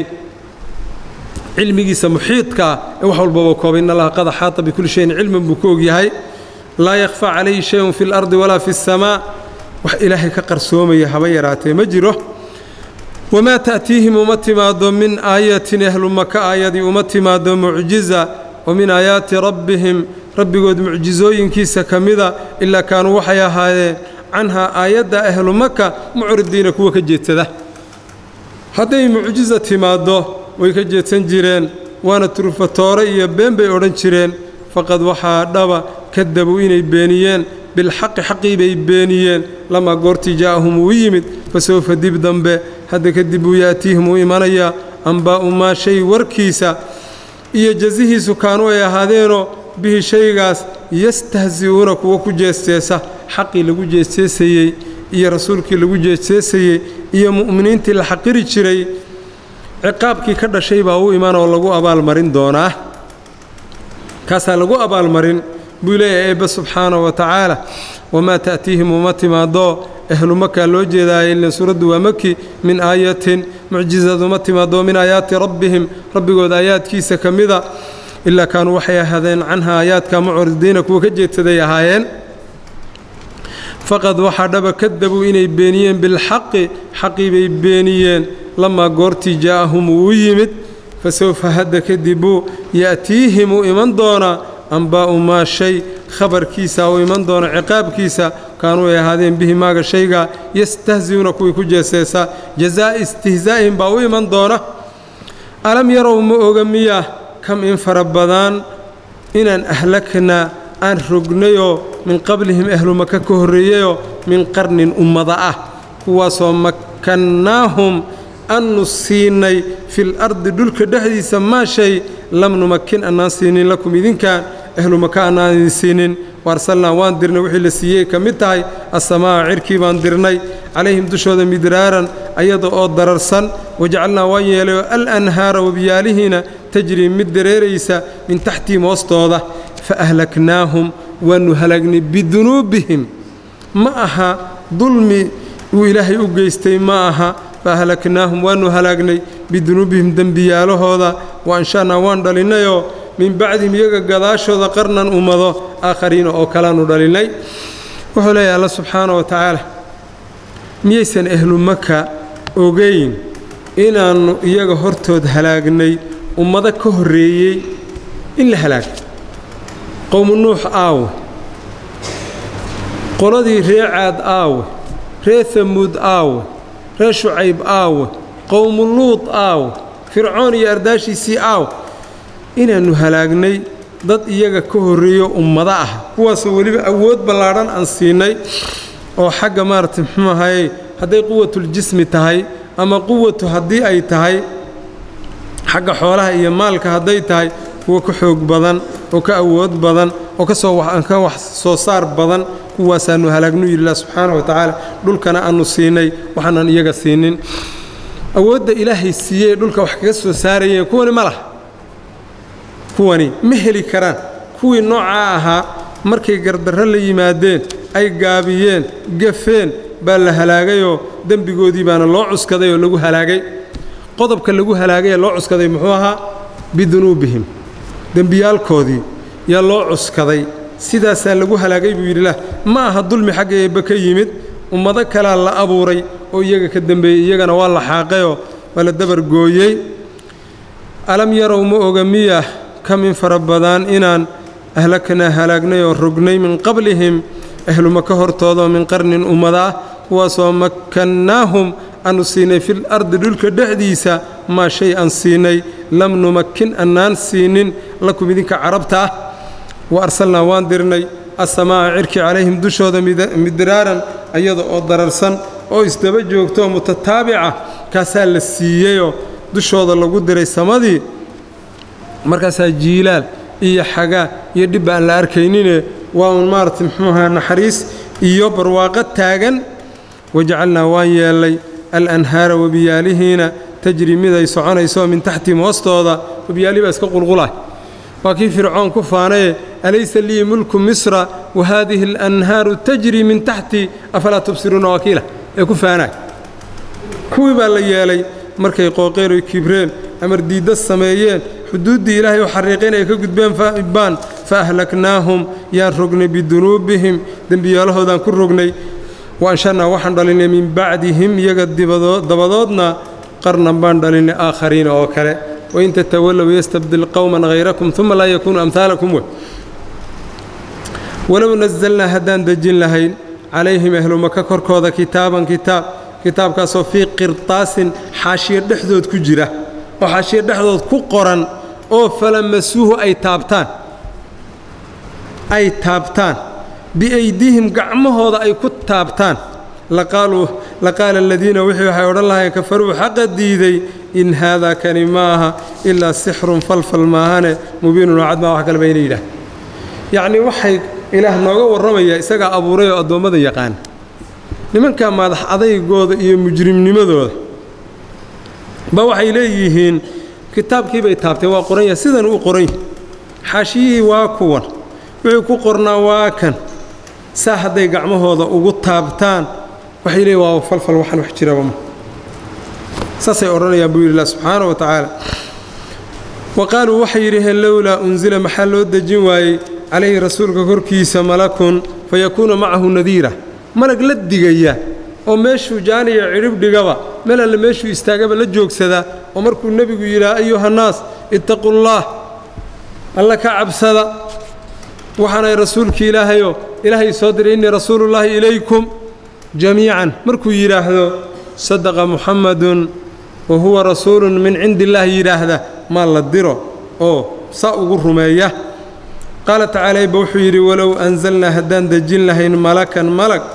cilmigiisa muxiidka ah ee wax walbaba koobay in allaha qad axaata bikulli shayin cilman buu ku og yahay laa yakhfaa calayhi shayun fi اlardi walaa fi الsamaa wax ilaahay ka qarsoomaya haba yaraatee ma jiro wamaa ta'tiihim uma timaado min aayatin ehlumaka aayadii uma timaado mucjiza wa min aayaati rabbihim rabbigood mucjisooyinkiisa ka mida ilaa kaanuu waxay ahaayeen canhaa aayadda ahlumaka mucridiina kuwa ka jeedsada hadday mucjiza timaaddo way ka jeedsan jireen waana turufatoore iyo been bay odhan jireen faqad waxaa dhaba kadabuu inay beeniyeen bilxaqi xaqii bay beeniyeen lamaa goortii jaa'ahum uu yimid fa sawfa dib dambe hadda kadib uu yaatiihim uu imanayaa ambaa'u maa shay warkiisa iyo jazihiisu kaanu ay ahaadeenoo bihi shaygaas yastahsi'uuna kuwa ku jeesteesa xaqii lagu jeesteesayey iyo rasuulkii lagu jeesteesayey iyo mu'miniintii la xaqiri jiray ciqaabkii ka dhashay baa u iman oo lagu abaalmarin doonaa kaasaa lagu abaalmarin buu leeyahay eebbe subxaanahu wa tacaala wamaa ta'tiihim uma timaadoo ahlu makaa loo jeedaaya ilan suuraddu waa maki min aayatin mucjizad uma timaadoo min aayaati rabbihim rabbigood aayaadkiisa ka mida ilaa kaanuu waxay ahaadeen canha aayaadka mucridiina kuwa ka jeedsaday ahaayeen faqad waxaa dhaba kadabuu inay beeniyeen bilxaqi xaqii bay beeniyeen lamaa goortii jaa'ahum uu u yimid fa sawfa hadda kadibuu ya'tiihim uu iman doonaa ambaa'u maa shay khabarkiisa uu iman doona ciqaabkiisa kaanuu ay ahaadeen bihi maaga shayga yastahzi'uuna kuwii ku jeeseesa jazaa'a istihzaa'ihim baa u iman doona alam yarow ma oga miyaa kam in fara badan inaan ahlaknaa aan rognayoo min qablihim ahlu maka ka horreeyeyoo min qarnin ummada ah kuwaasoo makkannaahum annu siinay fil ardi dhulka dhexdiisa maa shay lam numakin annaan siinin lakum idinkaan ahlu maka annaan idin siinin waarsalnaa waan dirnay wixii la siiyey ka mid tahay assamaa'a cirkii baan dirnay calayhim dushooda midraaran ayada oo dararsan wajacalnaa waan yeelay oo al anhaara wabiyaalihiina tajrii mid dareeraysa min taxtihim hoostooda fa ahlaknaahum waannu halaagnay bidunuubihim ma aha dulmi uu ilaahay u geystay ma aha fa ahlaknaahum waannu halaagnay bidunuubihim dembiyaalahooda wa ansha'naa waan dhalinnayoo min bacdihim iyaga gadaashooda qarnan ummado aakhariina oo kalaannu dhalinnay wuxuu leeyahay alla subxaana wa tacaala miyaysan ahlu maka ogayn inaannu iyaga hortood halaagnay ummado ka horreeyey in la halaagay qowmu nuux aawe qoladii ree caad aawe ree hamuud aawe ree shucayb aawe qowmu luud aawe fircoon iyo ardaashiisii aawe inaannu halaagnay dad iyaga ka horreeyo ummado ah kuwaasoo weliba awood ballaadhan aan siinay oo xagga maaragtay muxuu ahayey hadday quwatuljismi tahay ama quwatu haddii ay tahay xagga xoolaha iyo maalka hadday tahay kuwa ka xoog badan oo ka awood badan oo kasooka wax soo saar badan kuwaasaannu halaagnu yidhilah subxaana wa tacaala dhulkana aannu siinay waxaanan iyaga siinin awoodda ilaahay siiyey dhulka wax kaga soo saarayeen kuwani ma laha kuwani ma heli karaan kuwii noocaa ahaa markay gardarro la yimaadeen ay gaabiyeen gafeen baa la halaagayoo dembigoodii baana loo cuskaday oo lagu halaagay qodobka lagu halaagay ee loo cuskaday muxuu ahaa bidunuubihim dembiyaalkoodii yaa loo cuskaday sidaasaa lagu halaagay buu yidhi lah ma aha dulmi xagga eebbe ka yimid ummado kalaa la abuuray oo iyaga ka dembeeyey iyagana waa la xaaqayoo waa la dabargooyey alam yarow ma oga miya ka min fara badan inaan ahlaknaa halaagnay oo rognay min qablihim ahlu maka hortoodaoo min qarnin ummada ah kuwaasoo makkannaahum aanu siinay fil ardi dhulka dhexdiisa maa shay aan siinay lam numakin annaan siinin lakum idinka carabta ah wa arsalnaa waan dirnay assamaa'a cirki calayhim dushooda midraaran ayada oo dararsan oo isdaba joogto oo mutataabica kaasaa la siiyeyoo dushooda lagu diray samadii markaasaa jiilaal iyo xagaa iyo dhib aan la arkaynine waa un maaragtay muxuu ahaa naxariis iyo barwaaqo taagan wajacalnaa waan yeellay alanhaara webiyaalihiina tajri mid ay soconayso min taxtihim hoostooda webiyaalihi baa iska qulqulay waa kii fircoon ku faanaye alaysa lii mulku misra wa haadihi alanhaaru tajri min taxti afalaa tubsiruuna wakiila ee ku faanaay kuwii baa la yeelay markay qooqeen oy kibreen amar diidda sameeyeen xuduuddii ilaahay u xariiqeen ay ka gudbeen baan fa ahlaknaahum yaan rognay bidunuubihim dembiyaalahoodaan ku rognay wa anshanaa waxaan dhalinay min bacdihim iyaga dabadoodna qarnan baan dhalinay aakhariina oo kale wain tatawallow yastabdil qowman hayrakum uma laa yakuunu amhaalakum wey walow nasalnaa haddaan dejin lahayn calayhim ahlumaka korkooda kitaaban kitaab kitaabkaasoo fii qirtaasin xaashiyo dhexdood ku jira oo xaashiyo dhexdood ku qoran oo falamasuuhu ay taabtaan ay taabtaan biaydihim gacmahooda ay ku taabtaan laqaaluu laqaala aladiina wixii waxay odhan lahayen kafaruu xaqa diiday in haadaa kani ma aha ilaa sixrun falfal maahane mubiinun oo cadmaa wax kaleba inay yidhaah yacnii waxay ilaah nooga warramayaa isagaa abuuray oo addoommada yaqaan nimankaa madax adaygooda iyo mujrimnimadooda ba waxay leeyihiin kitaabkii bay taabteen waa qoran yahay sidan uu qoran yahay xaashiyihii waa kuwan wixii ku qornaa waa kan saa hadday gacmahooda ugu taabtaan waxay leeyihin waa falfal waxaan wax jiraba ma saasay odhanayaan buu yidhi lah subxaana wa tacaala wa qaaluu waxay yidhaheen lowlaa unsila maxaa loo dejin waayey calayhi rasuulka korkiisa malakun fayakuuna macahu nadiira malag la digaya oo meeshuu jaaniya cidhib dhigaba meel alle meeshuu istaagaba la joogsadaa oo markuu nebigu yidhaha ayuhannaas ittaqullaah alla ka cabsada waxaanay rasuulkii ilaahayo ilaahay soo diray innii rasuulullaahi ilaykum jamiican markuu yidhaahdo sadaqa muxammadun wa huwa rasuulun min cindi illaahi yidhaahda maa la diro oo saa ugu rumeeya qaala tacaala ba wuxuu yidhi walow anzalnaa haddaan dejin lahayn malakan malag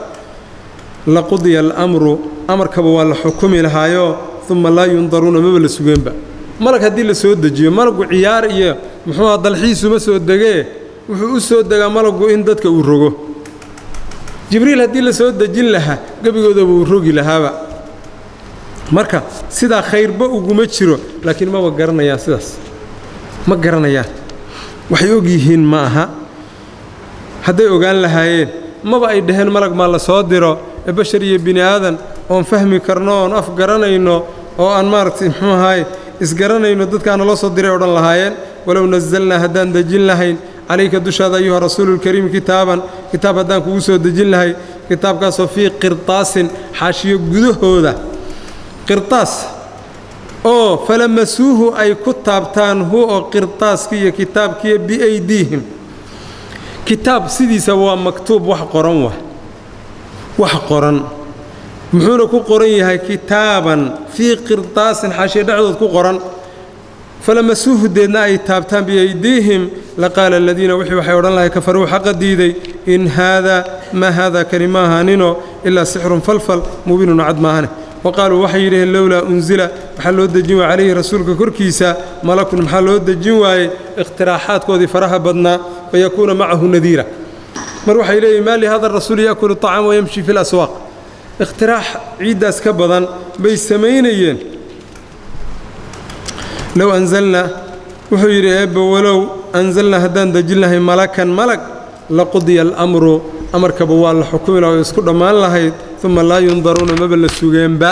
laqudiya alamru amarkaba waa la xukumi lahaayoo uma laa yundaruuna maba la sugeenba malag haddii la soo dejiyo malagu ciyaar iyo muxuuha dalxiisuma soo degee wuxuu u soo degaa malagu in dadka uu rogo jibriil haddii la soo dejin lahaa gebigoodaba uu rogi lahaaba marka sidaa khayrba uguma jiro laakiin maba garanayaan sidaas ma garanayaan waxay og yihiin ma aha hadday ogaan lahaayeen maba ay dhaheen malag maa la soo diro ee bashar iyo bini aadan oon fahmi karno oon af garanayno oo aan maaragtay muxuu ahaay isgaranayno dadkaana loo soo diray odhan lahaayeen walow nasalnaa haddaan dejin lahayn calayka dushaada ayuha rasuululkariim kitaaban kitaab haddaan kugu soo dejin lahay kitaabkaasoo fii qirtaasin xaashiyo gudahooda qirtaas oo falamasuuhu ay ku taabtaan hu oo qirtaaskii iyo kitaabkiiyo biaydiihim kitaab sidiisa waa maktuub wax qoran wa wax qoran muxuuna ku qoran yahay kitaaban fii qirtaasin xaashiyo dhexdood ku qoran falamasuuhu deedna ay taabtaan biaydiihim laqaala aladiina wixii waxay odhan lahay kafaruu xaqa diiday in haadaa maa haadaa kani ma ahaaninoo ilaa sixrun falfal mubiinun cad maahane wa qaaluu waxay yidhaheen lowlaa unsila waxaa loo dejin waayey calayhi rasuulka korkiisa malakun maxaa loo dejin waayey ikhtiraaxaadkoodii faraha badnaa fayakuuna macahu nadiira mar waxay leeyihin maa lihada rasuul yaakulu طacaam wayamshi fi laswaaq ikhtiraax ciiddaas ka badan bay samaynayeen low anzalna wuxuu yidhi eebba walow anzalnaa haddaan dejin lahay malakan malag laqudiya alamru amarkaba waa la xukumi laha oo isku dhammaan lahayd uma laa yundaruuna maba la sugeenba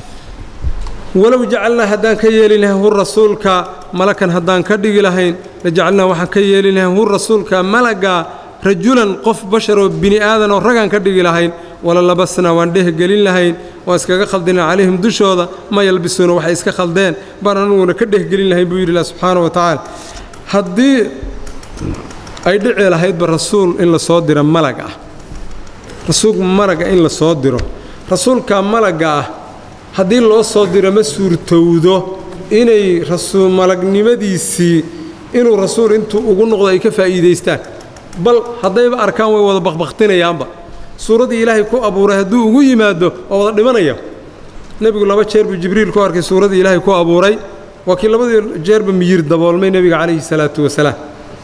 walow jacalnaa haddaan ka yeeli lahayn hu rasuulka malakan haddaan ka dhigi lahayn la jacalnaa waxaan ka yeeli lahayn hu rasuulka malaga rajulan qof basharoo bini aadan oo ragaan ka dhigi lahayn wala labasnaa waan dhehgelin lahayn waan iskaga khaldina calayhim dushooda ma yalbisuuna waxay iska khaldeen baan anuguna ka dhehgelin lahayn buu yidhi ilah subxaana wa tacaala haddii ay dhici lahaydba rasuul in la soo diro malag ah rasuul malaga in la soo diro rasuulka malagga ah haddii loo soo diro ma suurtowdo inay rasuul malagnimadiisii inuu rasuul intuu ugu noqdo ay ka faa'iidaystaan bal haddayba arkaan way wada bakbaktinayaanba suuraddii ilaahay ku abuuray hadduu ugu yimaado oo wada dhimanaya nebigu laba jeer buu jibriil ku arkay suuraddii ilaahay ku abuuray waa kii labadii jeerba miyir daboolmay nebiga calayhi salaatu wasalaam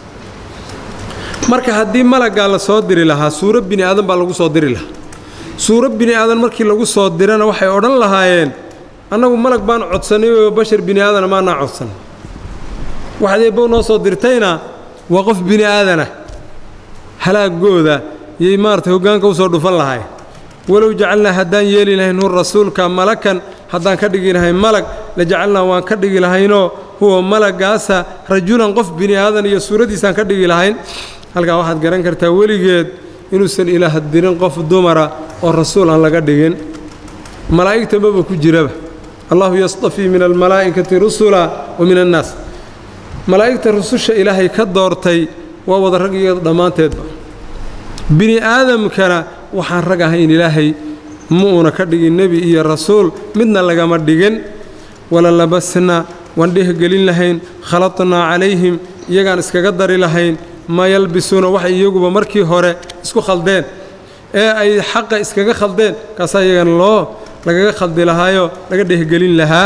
marka haddii malaggaa la soo diri lahaa suuro bini aadan baa lagu soo diri lahaa suuro bini aadan markii lagu soo dirana waxay odhan lahaayeen annagu malag baan codsanay oo bashar bini aadana maanaa codsan waxaad eebbow noo soo dirtayna waa qof bini aadana halaagooda yay maaragtay hoggaanka u soo dhufan lahay walow jacalnaa haddaan yeeli lahayn hu rasuulka malakan haddaan ka dhigi lahayn malag la jacalnaa waan ka dhigi lahaynoo huwa malagaasa rajulan qof bini aadan iyo suuraddiisaan ka dhigi lahayn halkaa waxaad garan kartaa weligeed inuusan ilaah dirin qof dumara oo rasuul aan laga dhigin malaa'igta maba ku jiraba allahu yastafii min almalaa'ikati rusula wa min annaas malaa'igta rususha ilaahay ka doortay waa wada rag iyo dhammaanteedba bini aadamkana waxaan rag ahayn ilaahay ma uuna ka dhigin nebi iyo rasuul midna lagama dhigin wala labasna waan dhehgelin lahayn khaladnaa calayhim iyagaan iskaga dari lahayn ma yalbisuuna waxay iyaguba markii hore isku khaldeen ee ay xaqa iskaga khaldeen kaasaa iyagana loo lagaga khaldi lahaayoo laga dhehgelin lahaa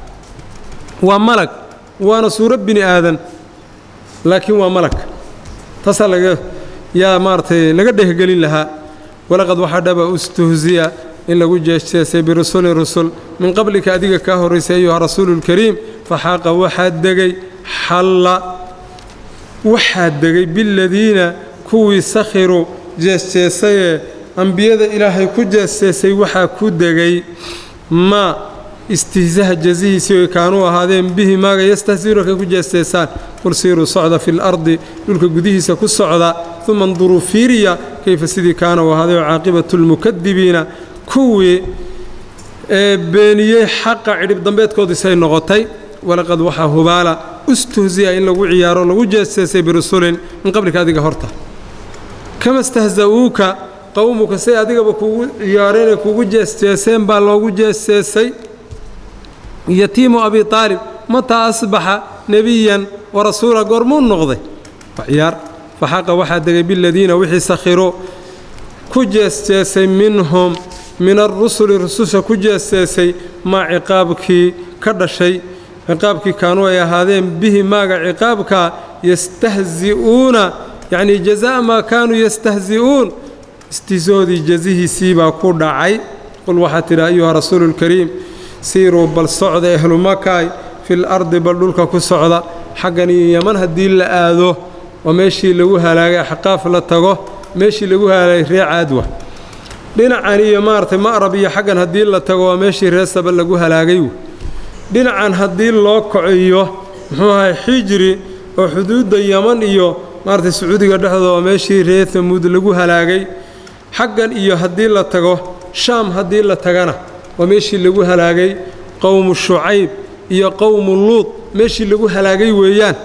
waa malag waana suuro bini aadan laakiin waa malag taasaa laga yaa maaragtay laga dhehgelin lahaa walaqad waxaa dhaba ustuhziya in lagu jeesjeesay birusulin rusul min qablika adiga kaa horraysay ayuha rasuuluulkariim faxaaqa waxaa degay xalla waxaa degay biladiina kuwii sakhiruu jeesjeesayee ambiyada ilaahay ku jeesjeesay waxaa ku degay maa istihzaha jazihiisii oy kaanuu ahaadeen bihi maaga yastahziuuna kay ku jeesteesaan qul siiruu socda fi lardi dhulka gudihiisa ku socda uma nduruu fiiriya kayfa sidii kaana u ahaaday oo caaqibatu lmukadibiina kuwii ee beeniyey xaqa cidhib dambeedkoodisay noqotay walaqad waxaa hubaala ustuhziya in lagu ciyaaro lagu jeesteesay birusulin min qablika adiga horta kama stahza'uuka qowmuka say adigaba kuugu ciyaareenee kuugu jeesteeseen baa loogu jeesteesay yatiimu abi aalib mataa asbaxa nebiyan wa rasuula goormuu noqday ciyaar faxaqa waxaa degay biladiina wixii sakhiruu ku jeesteesay minhum min arusuli rususha ku jeesteesay maa ciqaabkii ka dhashay ciqaabkii kaanuu ay ahaadeen bihi maaga ciqaabkaa yastahzi'uuna yacnii jazaa maa kaanuu yastahzi'uun istisoodii jazihiisii baa ku dhacay qul waxaa tidhi ayuha rasuulu lkariim siiruu bal socda ehlu makaay fil ardi bal dhulka ku socda xaggan iyo yaman haddii la aado waa meeshii lagu halaagay axqaaf la tago meeshii lagu halaagay ree caadwa dhinacan iyo maaragtay ma'rab iyo xaggan haddii la tago waa meeshii ree saba lagu halaagay dhinacan haddii loo kociyo muxuu ahay xijri oo xuduudda yaman iyo maaragtay sacuudiga dhexdooda waa meeshii ree hamuud lagu halaagay xaggan iyo haddii la tago shaam haddii la tagana waa meeshii lagu halaagay qowmu shucayb iyo qowmu luud meeshii lagu halaagay weeyaan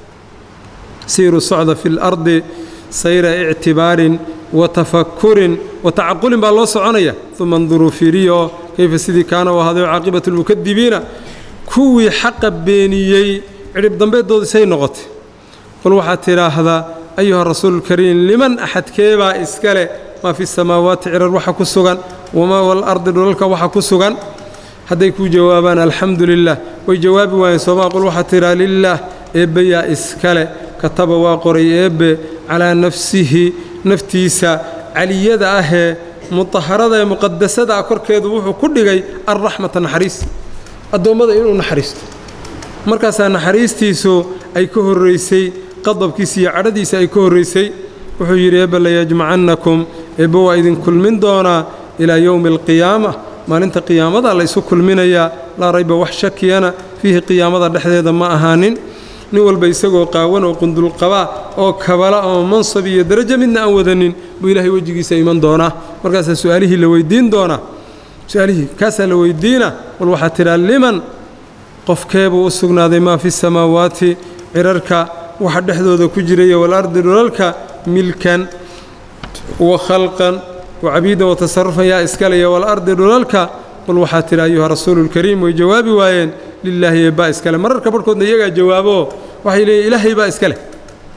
siiruu socda fi lardi sayra ictibaarin wa tafakurin wa tacaqulin baa loo soconaya uma nduruu fiiriyo kayfa sidii kaana u ahaaday caaqibatu lmukadibiina kuwii xaqa beeniyey cidhib dambeedooda say noqotay qul waxaad tidhaahdaa ayuha rasuululkariim liman axadkeebaa iska leh maa fi samaawaati cirar waxa ku sugan wamaa walardi dhulalka waxa ku sugan hadday kuu jawaabaan alxamdu lilah way jawaabi waayeen soomaa qul waxaad tidhaa lilaah eebbeyaa iskale kataba waa qoray eebbe calaa nafsihi naftiisa caliyada ahee mutaharada ee muqadasada ah korkeedu wuxuu ku dhigay alraxmata naxariis addoommada inuu naxariisto markaasaa naxariistiisu ay ka horraysay qadabkiisa iyo cadhadiisa ay ka horraysay wuxuu yidhi eebbe layajmacannakum eebbe waa idin kulmin doonaa ilaa yowmi alqiyaama maalinta qiyaamada la isu kulminayaa laa rayba wax shakiyana fiihi qiyaamada dhexdeeda ma ahaanin nin walba isagoo qaawan oo qundulqabaa oo kabala oo mansab iyo darajo midna aan wadanin buu ilaahay wejigiisa iman doonaa markaasaa su'aalihii la weyddiin doonaa su-aalihii kaasaa la weyddiina wal waxaa tidhaa liman qofkeebuu u sugnaaday maa fi samaawaati cirarka waxa dhexdooda ku jiraya walardi dhulalka milkan wa khalqan wa cabiidan wa tasarufan yaa iskalaya walardi dhulalka qul waxaa tidhi ayuha rasuululkariim way jawaabi waayeen lilaahi eebbaa iskale mararka barhkoodna iyagaa jawaaboo waxay leeyiin ilaahay baa iska leh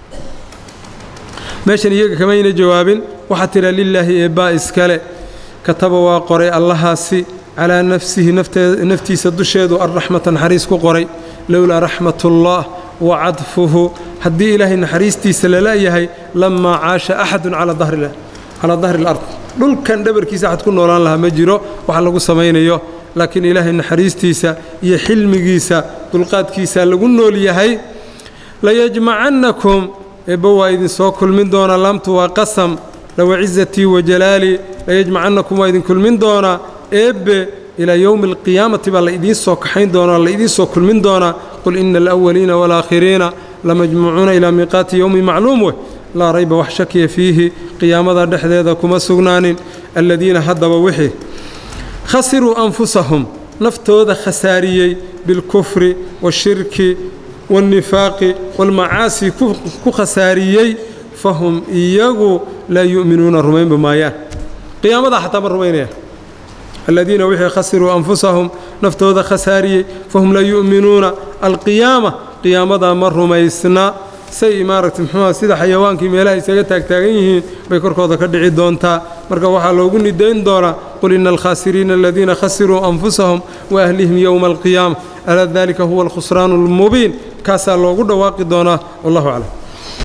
meeshan iyaga kamayna jawaabin waxaa tidhaa lilaahi eebbaa iskale kataba waa qoray allahaasi calaa nafsihi naftiisa dusheedu alraxmata naxariis ku qoray lowlaa raxmatullaah wa cadfuhu haddii ilaahay naxariistiisa lala-yahay lamaa caasha axadun calaa dahri alard dhulkan dhabarkiisa axad ku noolaan lahaa ma jiro waxa lagu samaynayo laakiin ilaahay naxariistiisa iyo xilmigiisa dulqaadkiisa lagu nool yahay layajmacannakum eebba waa idinsoo kulmin doonaa laamtu waa qasam lawacizatii wajalaalii layajmacannakum waa idin kulmin doonaa eebbe ilaa yowmi alqiyaamati baa la idiin soo kaxayn doonaa la idiin soo kulmin doonaa qul ina alawaliina waalaakhiriina lamajmuucuuna ilaa miiqaati yowmi macluum weh laa rayba wax shakiya fiihi qiyaamada dhexdeeda kuma sugnaanin aladiina haddaba wixii khasiruu anfusahum naftooda khasaariyey bilkufri waashirki waاlnifaaqi waalmacaasi ku khasaariyey fahum iyagu laa yu'minuuna rumaynba maayaan qiyaamadaa xataa ma rumaynayaan aladiina wixii khasiruu anfusahum naftooda khasaariyey fahum laa yu'minuuna alqiyaama qiyaamadaa ma rumaysna say maaragtay muxuuha sida xayawaankii meelaha isaga taagtaagan yihiin bay korkooda ka dhici doontaa marka waxaa loogu nidayn doonaa qul ina alkhaasiriina aladiina khasiruu anfusahum wa ahlihim yowma alqiyaama alaa dalika huwa alkhusraanu almubiin kaasaa loogu dhawaaqi doonaa wallahu aclam